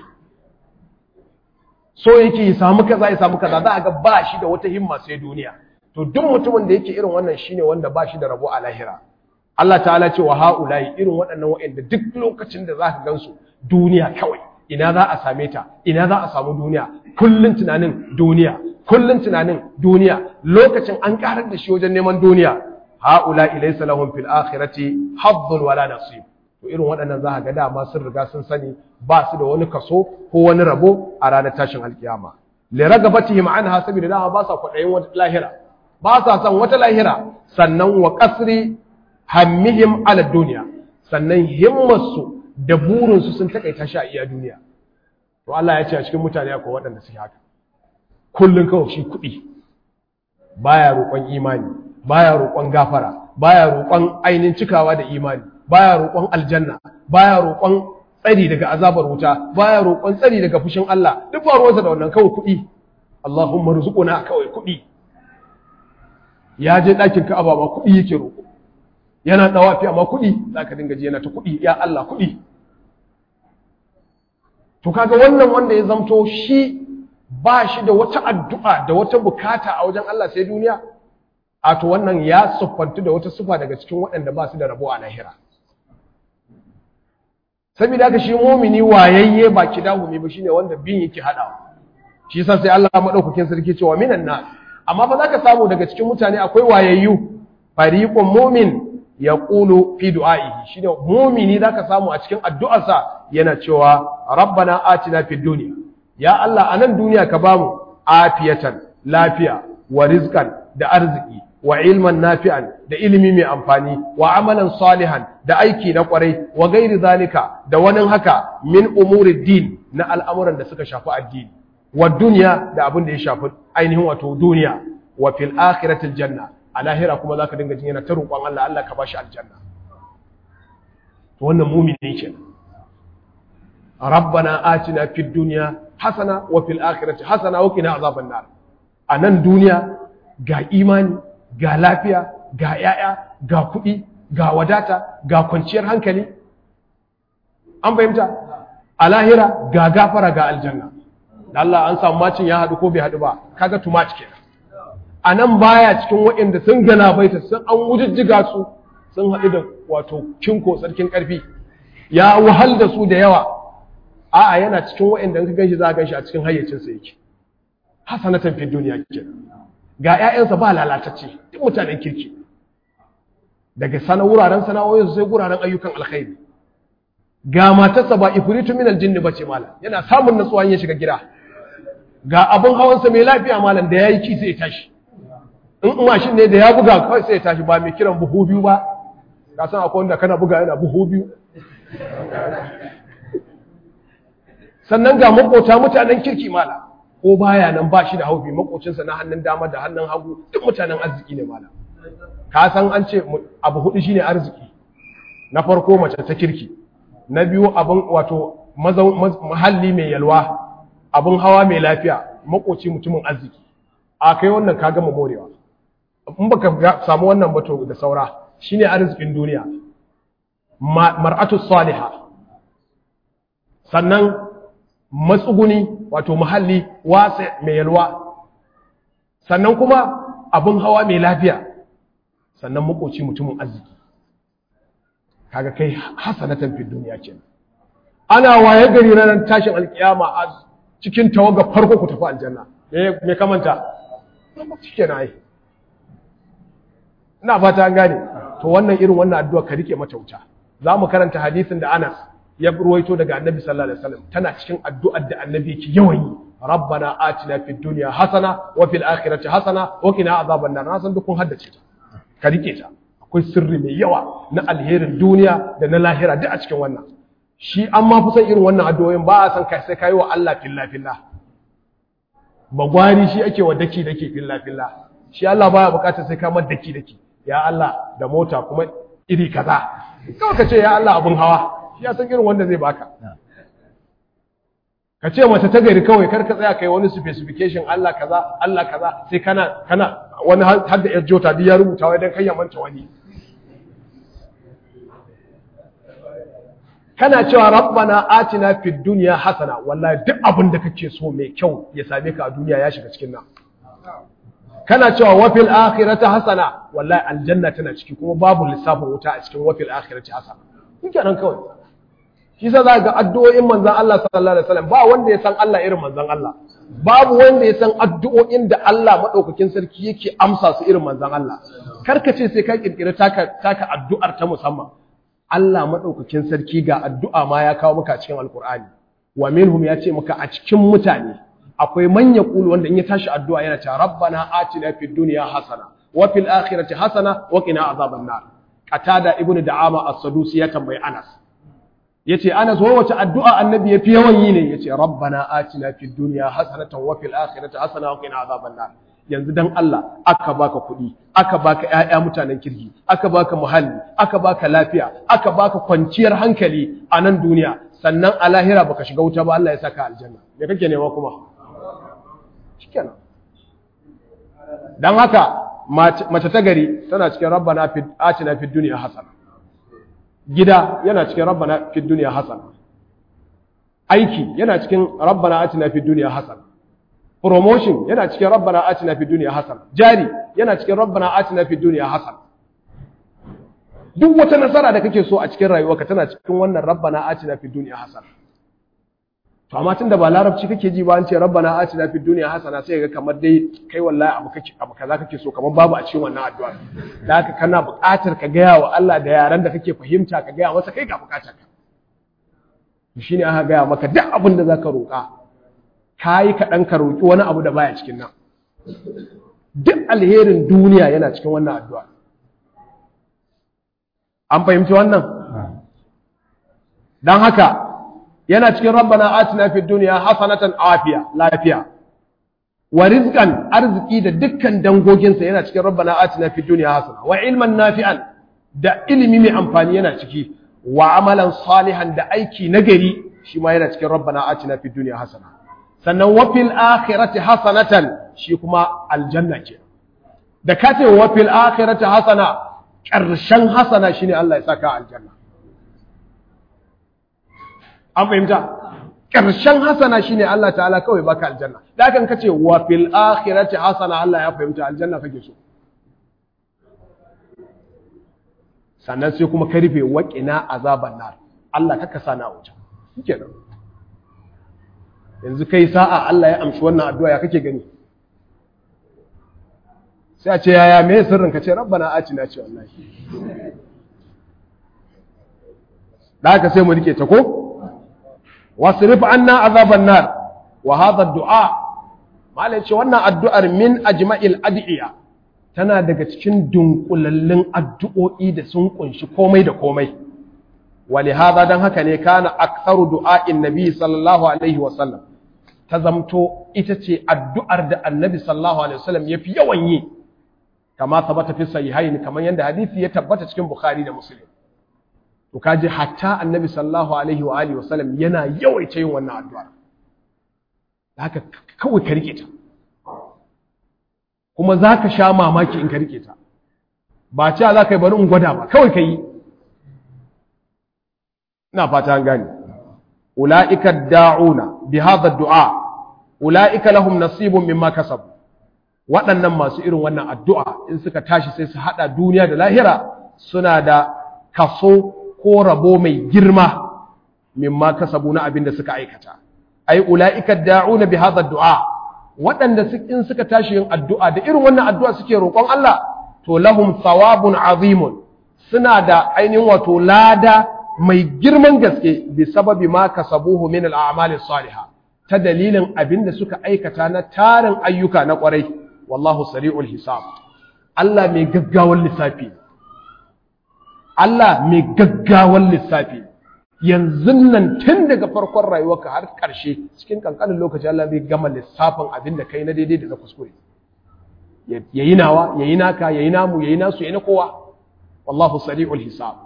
so yake ya samu kaza ya samu kaza za a ga ba shi da wata himma sai duniya to duk mutumin da yake irin wannan shine wanda ba shi da rabo a lahira Allah ta'ala ce wa ha'ulai irin waɗannan waɗanda duk lokacin da za ka gansu duniya kawai ina za a same ta ina za a samu duniya kullun tunanin duniya kullun tunanin duniya lokacin an karar da shi wajen neman duniya ha'ulai laysa lahum fil akhirati haddun wala nasib to irin waɗannan za ka ga dama sun riga sun sani ba su da wani kaso ko wani rabo a ranar tashin alkiyama li ragabatihim anha saboda dama ba sa kwaɗayin wata lahira ba sa son wata lahira sannan wa kasri hammihim ala duniya sannan himmarsu da burinsu sun takaita shi a iya duniya to Allah ya ce a cikin mutane akwai waɗanda suke haka kullun kawai shi kuɗi baya roƙon imani baya roƙon gafara baya roƙon ainihin cikawa da imani baya roƙon aljanna baya roƙon tsari daga azabar wuta baya roƙon tsari daga fushin Allah duk ba ruwansa da wannan kawai kuɗi Allahumma rzuquna kawai kuɗi ya je ɗakin Ka'aba ma kuɗi yake roƙo yana dawafi amma kuɗi zaka dinga ji yana ta kuɗi ya Allah kuɗi to kaga wannan wanda ya zamto shi ba shi da wata addu'a da wata bukata a wajen Allah sai duniya a to wannan ya siffantu da wata sufa daga cikin waɗanda ba su da rabo a lahira saboda haka shi mumini wayayye ba kidahumi ba shine wanda bin yake hadawa shi yasa sai Allah madaukakin sarki cewa minan nas amma ba za ka samu daga cikin mutane akwai wayayyu fariqun mu'min yaqulu fi du'a'ihi shine mu'mini zaka samu a cikin addu'arsa yana cewa rabbana atina fid dunya ya Allah anan duniya ka bamu afiyatan lafiya wa rizqan da arziki wa ilman nafi'an da ilimi mai amfani wa amalan salihan da aiki na kwarai wa gairi zalika da wani haka min umuri din na al'amuran da suka shafi addini wa duniya da abin da ya shafi ainihin wato duniya wa fil akhiratil janna a lahira kuma zaka dinga jin yana ta roƙon Allah Allah ka bashi aljanna to wannan mu'mini kenan rabbana atina fid dunya hasana wa fil akhirati hasana wa qina azaban nar a nan duniya ga imani ga lafiya ga yaya ga kuɗi ga wadata ga kwanciyar hankali an fahimta a lahira ga gafara ga aljanna da Allah an samu macin ya haɗu ko bai haɗu ba kaga tumat kenan a nan baya cikin waɗanda sun galabaita sun an wujijjiga su sun haɗu da wato kinko sarkin ƙarfi ya wahal da su da yawa a'a yana cikin waɗanda in ka ganshi za ka ganshi a cikin hayyacinsa yake hasanatan fi duniya kenan ga ƴaƴansa ba lalatacce duk mutanen kirki daga sana wuraren sana'o'insu sai wuraren ayyukan alkhairi ga matarsa ba ifritu min aljinni bace malam yana samun natsuwa ya shiga gida ga abin hawansa mai lafiya malam da yayi ki sai ya tashi in mashin ne da ya buga kawai sai ya tashi ba mai kiran buhu biyu ba ka san akwai wanda kana buga yana buhu biyu sannan ga makota mutanen kirki malam ko baya nan ba shi da haufi makocinsa na hannun dama da hannun hagu duk mutanen arziki ne malam ka san an ce abu hudu shine arziki na farko mace ta kirki na biyu abin wato mahalli mai yalwa abin hawa mai lafiya makoci mutumin arziki a kai wannan ka gama morewa in baka samu wannan bato da saura shine arzikin duniya mar'atu salihah sannan matsuguni wato muhalli wasa mai yalwa sannan kuma abin hawa mai lafiya sannan makoci mutumin arziki kaga kai hasanatan fi duniya kenan ana waye gari ranar tashin alkiyama a cikin tawaga farko ku tafi aljanna me me kamanta shikenan ai ina fata an gane to wannan irin wannan addu'a ka rike mata wuta za mu karanta hadisin da Anas ya ruwaito daga Annabi sallallahu alaihi wasallam tana cikin addu'ar da Annabi yake yawan yi rabbana atina fid dunya hasana wa fil akhirati hasana wa qina azaban nar na san duk kun haddace ta ka rike ta akwai sirri mai yawa na alherin duniya da na lahira duk a cikin wannan shi an ma fi son irin wannan addu'o'in ba a san kai sai kai wa Allah filla filla bagwari shi ake wa daki daki filla filla shi Allah baya bukatar sai ka mar daki daki ya Allah da mota kuma iri kaza kawai ka ce ya Allah abun hawa shi ya san irin wanda zai baka ka ce mace ta gari kawai kar ka tsaya kai wani specification Allah kaza Allah kaza sai kana kana wani har da yar jota duk ya rubuta wai dan kai ya manta wani kana cewa rabbana atina fid dunya hasana wallahi duk abin da kake so mai kyau ya same ka a duniya ya shiga cikin nan kana cewa wa fil akhirati hasana wallahi aljanna tana ciki kuma babu lissafin wuta a cikin wa fil akhirati hasana kike nan kawai shi sa za ga addu'o'in manzon Allah sallallahu alaihi wasallam ba wanda ya san Allah irin manzon Allah babu wanda ya san addu'o'in da Allah madaukakin sarki yake amsa su irin manzon Allah karka ce sai ka kirkira taka taka addu'ar ta musamman Allah madaukakin sarki ga addu'a ma ya kawo maka cikin alqur'ani wa minhum ya ce maka a cikin mutane akwai manya kulu wanda in ya tashi addu'a yana cewa rabbana atina fid dunya hasana wa fil akhirati hasana wa qina azaban nar qatada ibnu da'ama as-sadusi ya tambayi Anas yace Anas wa wace addu'a annabi yafi yawan yi ne yace rabbana atina fid dunya hasanatan wa fil akhirati hasana wa qina azaban nar yanzu dan Allah aka baka kuɗi aka baka ƴaƴa mutanen kirki aka baka muhalli aka baka lafiya aka baka kwanciyar hankali a nan duniya sannan a lahira baka shiga wuta ba Allah ya saka aljanna me kake nema kuma shikenan dan haka mace ta gari tana cikin rabbana fid atina fid dunya hasana gida yana cikin rabbana fid dunya hasana aiki yana cikin rabbana atina fid dunya hasana promotion yana cikin rabbana atina fid dunya hasana jari yana cikin rabbana atina fid dunya hasana duk wata nasara da kake so a cikin rayuwarka tana cikin wannan rabbana atina fid dunya hasana to amma tunda ba larabci kake ji ba an ce rabbana atina fid dunya hasana sai ga kamar dai kai wallahi abu kake abu kaza kake so kamar babu a cikin wannan addu'a da haka kana buƙatar ka gaya wa Allah da yaran da kake fahimta ka gaya masa kai ga buƙatar ka shine aka gaya maka duk abin da zaka roƙa kai ka dan ka roƙi wani abu da baya cikin nan duk alherin duniya yana cikin wannan addu'a an fahimci wannan dan haka yana cikin rabbana atina fid dunya hasanatan afiya lafiya wa rizqan arziki da dukkan dangoginsa yana cikin rabbana atina fid dunya hasana wa ilman nafi'an da ilimi mai amfani yana ciki wa amalan salihan da aiki nagari shi ma yana cikin rabbana atina fid dunya hasana sannan wa fil akhirati hasanatan shi kuma aljanna ke da ka ce wa fil akhirati hasana ƙarshen hasana shine Allah ya saka aljanna an fahimta ƙarshen hasana shine Allah ta'ala kawai baka aljanna da kan kace wa fil akhirati hasana Allah ya fahimta aljanna kake so sannan sai kuma ka rufe waƙina azaban nar Allah kaka sana wuta shikenan yanzu kai sa'a Allah ya amshi wannan addu'a ya kake gani sai a ce yaya me sirrin ka ce rabbana atina ce wallahi da haka sai mu rike ta ko wasrif anna azaban nar wa hadha du'a malai ce wannan addu'ar min ajma'il adiya tana daga cikin dunkulallin addu'o'i da sun kunshi komai da komai wali hadha dan haka ne kana aktharu du'a'in nabi sallallahu alaihi wa sallam ta zamto ita ce addu'ar da annabi sallallahu alaihi wasallam yafi yawan yi kama tabbata fi sahihaini kamar yadda hadisi ya tabbata cikin bukhari da muslim to kaji hatta annabi sallallahu alaihi wa alihi wasallam yana yawaita yin wannan addu'a haka kawai ka rike ta kuma zaka sha mamaki in ka rike ta ba cewa za ka yi bari in gwada ba kawai ka yi ina fata an gane ula'ika da'una bi hadha du'a ula'ika lahum nasibun mimma kasabu waɗannan masu irin wannan addu'a in suka tashi sai su haɗa duniya da lahira suna da kaso ko rabo mai girma mimma kasabu na abin da suka aikata ai ula'ika da'una bi hadha du'a waɗanda in suka tashi yin addu'a da irin wannan addu'a suke roƙon Allah to lahum thawabun azimun suna da ainihin wato lada mai girman gaske bi sababi ma kasabuhu min al-a'mali salihah ta dalilin abin da suka aikata na tarin ayyuka na ƙwarai wallahu sari'ul hisab Allah mai gaggawan lissafi Allah mai gaggawan lissafi yanzu nan tun daga farkon rayuwarka har ƙarshe cikin kankanin lokaci Allah zai gama lissafin abin da kai na daidai da na kuskure yayi nawa yayi naka yayi namu yayi nasu yayi na kowa wallahu sari'ul hisab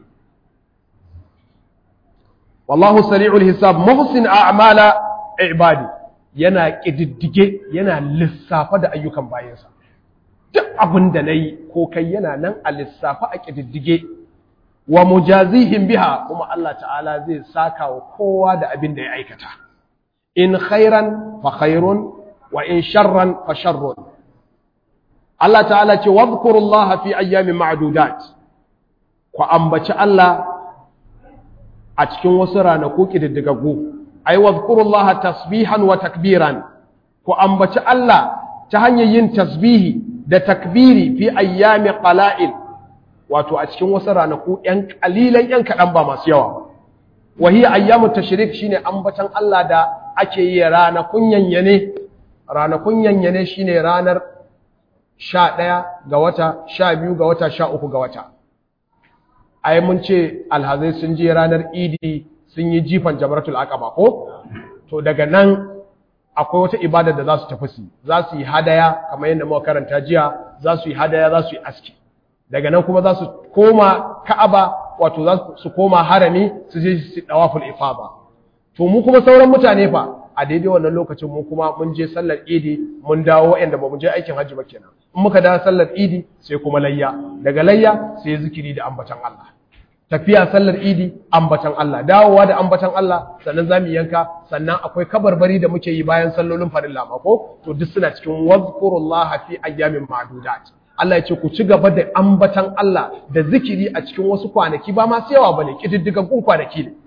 wallahu sari'ul hisab muhsin a'mala ibadi yana ƙididdige yana lissafa da ayyukan bayansa duk abin da na yi ko kai yana nan a lissafa a ƙididdige wa mujazihim biha kuma Allah ta'ala zai saka wa kowa da abin da ya aikata in khairan fa khairun wa in sharran fa sharrun Allah ta'ala ce wadhkurullaha fi ayyamin ma'dudat ku ambaci Allah a cikin wasu ranaku ƙididdigaggu ai wadhkurullaha tasbihan wa takbiran ku ambaci Allah ta hanyar yin tasbihi da takbiri fi ayyami qala'il wato a cikin wasu ranaku ɗan ƙalilan ɗan kaɗan ba masu yawa wa hiya ayyamu tashrik shine ambatan Allah da ake yi ranakun yanyane ranakun yanyane shine ranar 11 ga wata 12 ga wata 13 ga wata ai mun ce alhazai sun je ranar idi sun yi jifan jamaratul aqaba ko to daga nan akwai wata ibada da za su tafi su za su yi hadaya kamar yadda muka karanta jiya za su yi hadaya za su yi aski daga nan kuma za su koma ka'aba wato za su koma harami su je su dawaful ifada to mu kuma sauran mutane fa a daidai wannan lokacin mu kuma mun je sallar idi mun dawo wa'anda ba mu je aikin hajji ba kenan in muka dawo sallar idi sai kuma layya daga layya sai zikiri da ambatan Allah tafiya sallar idi ambatan Allah dawowa da ambatan Allah sannan zamu yanka sannan akwai kabarbari da muke yi bayan sallolin farilla ma ko to duk suna cikin wazkurullaha fi ayyamin ma'dudat Allah ya ce ku ci gaba da ambatan Allah da zikiri a cikin wasu kwanaki ba masu yawa bane kididdigaggun kwanaki ne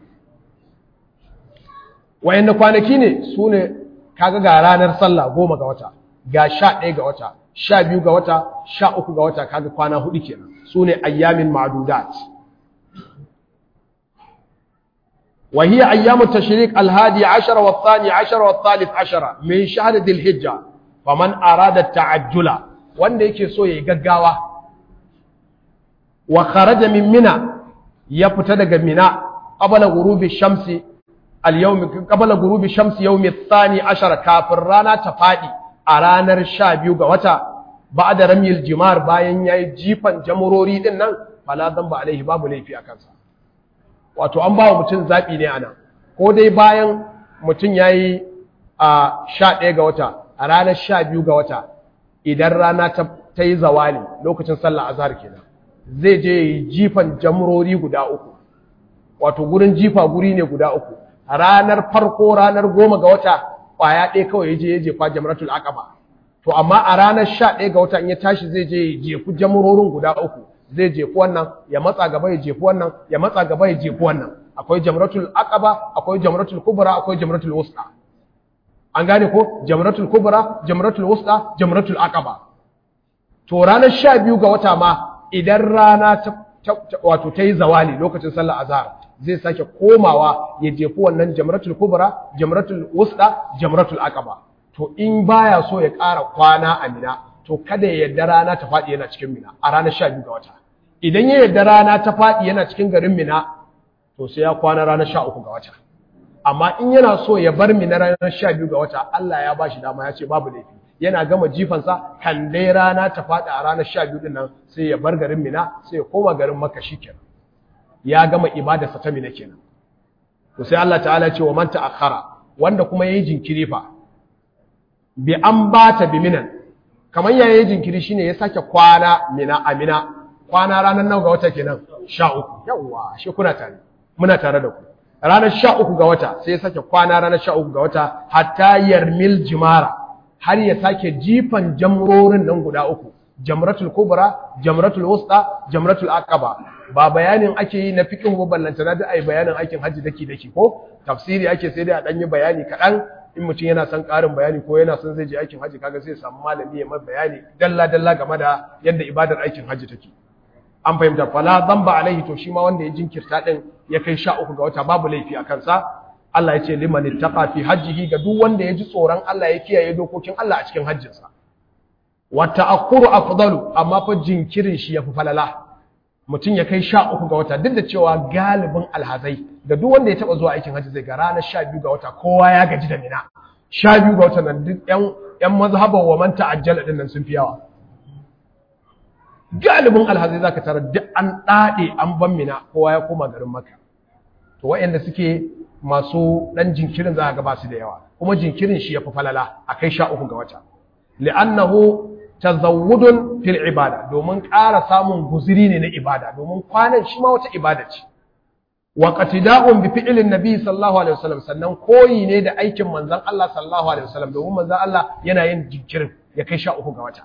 wayanda kwanaki ne su ne kaga ga ranar sallah goma ga wata ga sha ɗaya ga wata sha biyu ga wata sha uku ga wata kaga kwana hudu kenan su ne ayyamin ma'dudat وهي أيام التشريق الهادي عشر والثاني عشر والثالث عشر من شهر ذي الحجة فمن أراد التعجل وان يكي سو يغغاوا وخرج من منى يفتدق منى قبل غروب الشمس اليوم قبل غروب الشمس يوم الثاني عشر كافر رانا تفادي a ranar 12 ga wata ba'da ramyil jimar bayan yayi jifan jamurori din nan fala dhanba alaihi babu laifi a kansa wato an bawa mutum zabi ne anan ko dai bayan mutum yayi a 11 ga wata a ranar 12 ga wata idan rana ta ta yi zawali lokacin sallah azhar kenan zai je yi jifan jamurori guda uku wato gurin jifa guri ne guda uku ranar farko ranar goma ga wata kwaya ɗaya kawai ya je ya jefa jamratul aqaba to amma a ranar sha ɗaya ga wata in ya tashi zai je ya jefu jamurorin guda uku zai jefu wannan ya matsa gaba ya jefu wannan ya matsa gaba ya jefu wannan akwai jamratul aqaba akwai jamratul kubra akwai jamratul wusta an gane ko jamratul kubra jamratul wusta jamratul aqaba to ranar sha biyu ga wata ma idan rana ta wato ta yi zawali lokacin sallar azhar zai sake komawa ya jefi wannan jamratul kubra jamratul wusta jamratul aqaba to in baya so ya ƙara kwana a mina to kada ya yarda rana ta faɗi yana cikin mina a ranar sha biyu ga wata idan ya yarda rana ta faɗi yana cikin garin mina to sai ya kwana ranar sha uku ga wata amma in yana so ya bar mina ranar sha biyu ga wata Allah ya ba shi dama ya ce babu laifi yana gama jifansa kan dai rana ta faɗi a ranar sha biyu nan sai ya bar garin mina sai ya koma garin maka shi kenan ya gama ibadarsa ta mina kenan to sai Allah ta'ala ce wa man ta'akhkhara wanda kuma yayi jinkiri fa bi an bata bi minan kamar ya yayi jinkiri shine ya sake kwana mina amina kwana ranar nawa ga wata kenan 13 yawa shi kuna tare muna tare da ku ranar 13 ga wata sai ya sake kwana ranar 13 ga wata hatta yarmil jimara har ya sake jifan jamrorin nan guda uku jamratul kubra jamratul wusta jamratul aqaba ba bayanin ake yi na fiqh ba ballanta na da ai bayanin aikin haji daki daki ko tafsiri ake sai dai a dan yi bayani kadan in mutum yana son karin bayani ko yana son zai je aikin haji kaga sai ya samu malami ya mai bayani dalla dalla game da yadda ibadar aikin haji take an fahimta fala dhanba alaihi to shi ma wanda ya jinkirta din ya kai sha uku ga wata babu laifi a kansa Allah ya ce liman ittaqa fi hajjihi ga duk wanda ya ji tsoron Allah ya kiyaye dokokin Allah a cikin hajjinsa wa ta'akkuru afdalu amma fa jinkirin shi yafi falala mutum ya kai sha uku ga wata duk da cewa galibin alhazai da duk wanda ya taba zuwa aikin hajji zai ga ranar sha biyu ga wata kowa ya gaji da mina sha biyu ga wata nan duk yan yan mazhaban wa man ta'ajjala din nan sun fi yawa galibin alhazai zaka tara duk an dade an ban mina kowa ya koma garin makka to waɗanda suke masu ɗan jinkirin za a gaba su da yawa kuma jinkirin shi ya fi falala a kai sha uku ga wata li'annahu tazawwudun fil ibada domin ƙara samun guziri ne na ibada domin kwanan shi ma wata ibada ce wa qatida'un bi fi'lin nabi sallallahu alaihi wasallam sannan koyi ne da aikin manzon Allah sallallahu alaihi wasallam domin manzon Allah yana yin jinkirin ya kai sha uku ga wata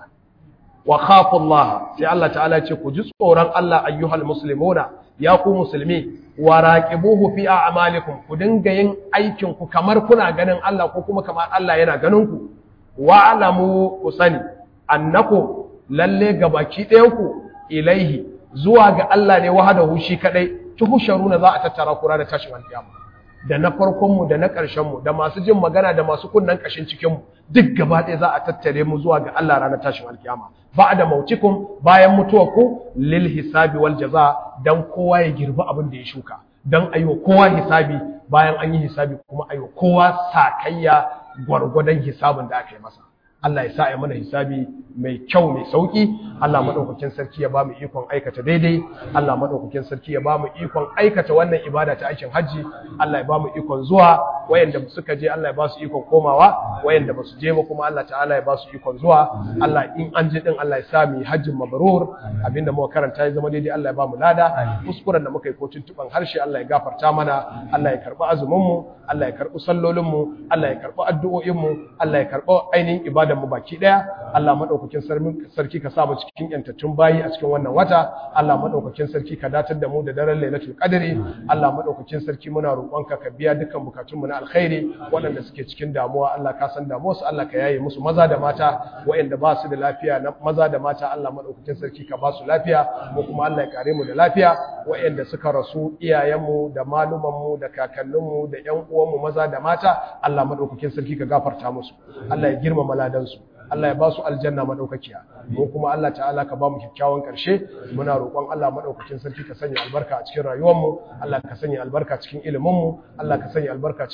wa khafu Allah sai Allah ta'ala ya ce ku ji tsoron Allah ayyuhal muslimuna ya ku musulmi wa raqibuhu fi a'malikum ku dinga yin aikin ku kamar kuna ganin Allah ko kuma kamar Allah yana ganin ku wa alamu ku sani annakum lalle gabaki ɗayan ku ilaihi zuwa ga Allah ne wahdahu shi kadai tuhsharuna za a tattara ku ranar tashin alkiyama da na farkon mu da na ƙarshen mu da masu jin magana da masu kunnan ƙashin cikin mu duk gaba ɗaya za a tattare mu zuwa ga Allah ranar tashin alkiyama ba'da mautikum bayan mutuwarku lil hisabi wal jaza dan kowa ya girbi abin da ya shuka dan ayo kowa hisabi bayan an yi hisabi kuma ayo kowa sakayya gwargwadon hisabin da aka yi masa Allah ya sa ya mana hisabi mai kyau mai sauki Allah madaukakin sarki ya bamu ikon aikata daidai Allah madaukakin sarki ya bamu ikon aikata wannan ibada ta aikin haji Allah ya bamu ikon zuwa wayanda suka je Allah ya ba su ikon komawa wayanda ba su je ba kuma Allah ta'ala ya ba su ikon zuwa Allah in an je din Allah ya sa mu hajjin mabrur abinda muka karanta ya zama daidai Allah ya bamu lada kuskuren da muka yi ko tuntuban harshe Allah ya gafarta mana Allah ya karbi azumin mu Allah ya karbi sallolin mu Allah ya karbi addu'o'in mu Allah ya karbi ainihin ibada mu baki daya Allah madaukakin sarki ka sa mu cikin yantattun bayi a cikin wannan wata Allah madaukakin sarki ka datar da mu da daren Lailatul Qadri Allah madaukakin sarki muna roƙonka ka biya dukkan bukatun mu na alkhairi waɗanda suke cikin damuwa Allah ka san damuwar su Allah ka yaye musu maza da mata waɗanda ba su da lafiya na maza da mata Allah madaukakin sarki ka ba su lafiya mu kuma Allah ya kare mu da lafiya waɗanda suka rasu iyayenmu da malumanmu da kakanninmu da ƴan uwanmu maza da mata Allah madaukakin sarki ka gafarta musu Allah ya girmama ladan su Allah ya ba su aljanna madaukakiya mu kuma Allah ta'ala ka ba mu kyakkyawan karshe muna roƙon Allah madaukakin sarki ka sanya albarka a cikin rayuwar mu Allah ka sanya albarka cikin ilimin mu Allah ka sanya albarka cikin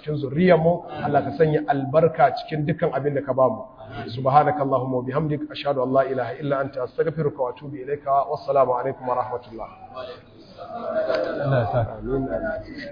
cikin zuriyar mu Allah ka sanya albarka cikin dukkan abin da ka ba mu subhanakallahumma wa bihamdik ashhadu an la ilaha illa anta astaghfiruka wa atubu ilaika wassalamu alaikum wa rahmatullah Allah ya sa amin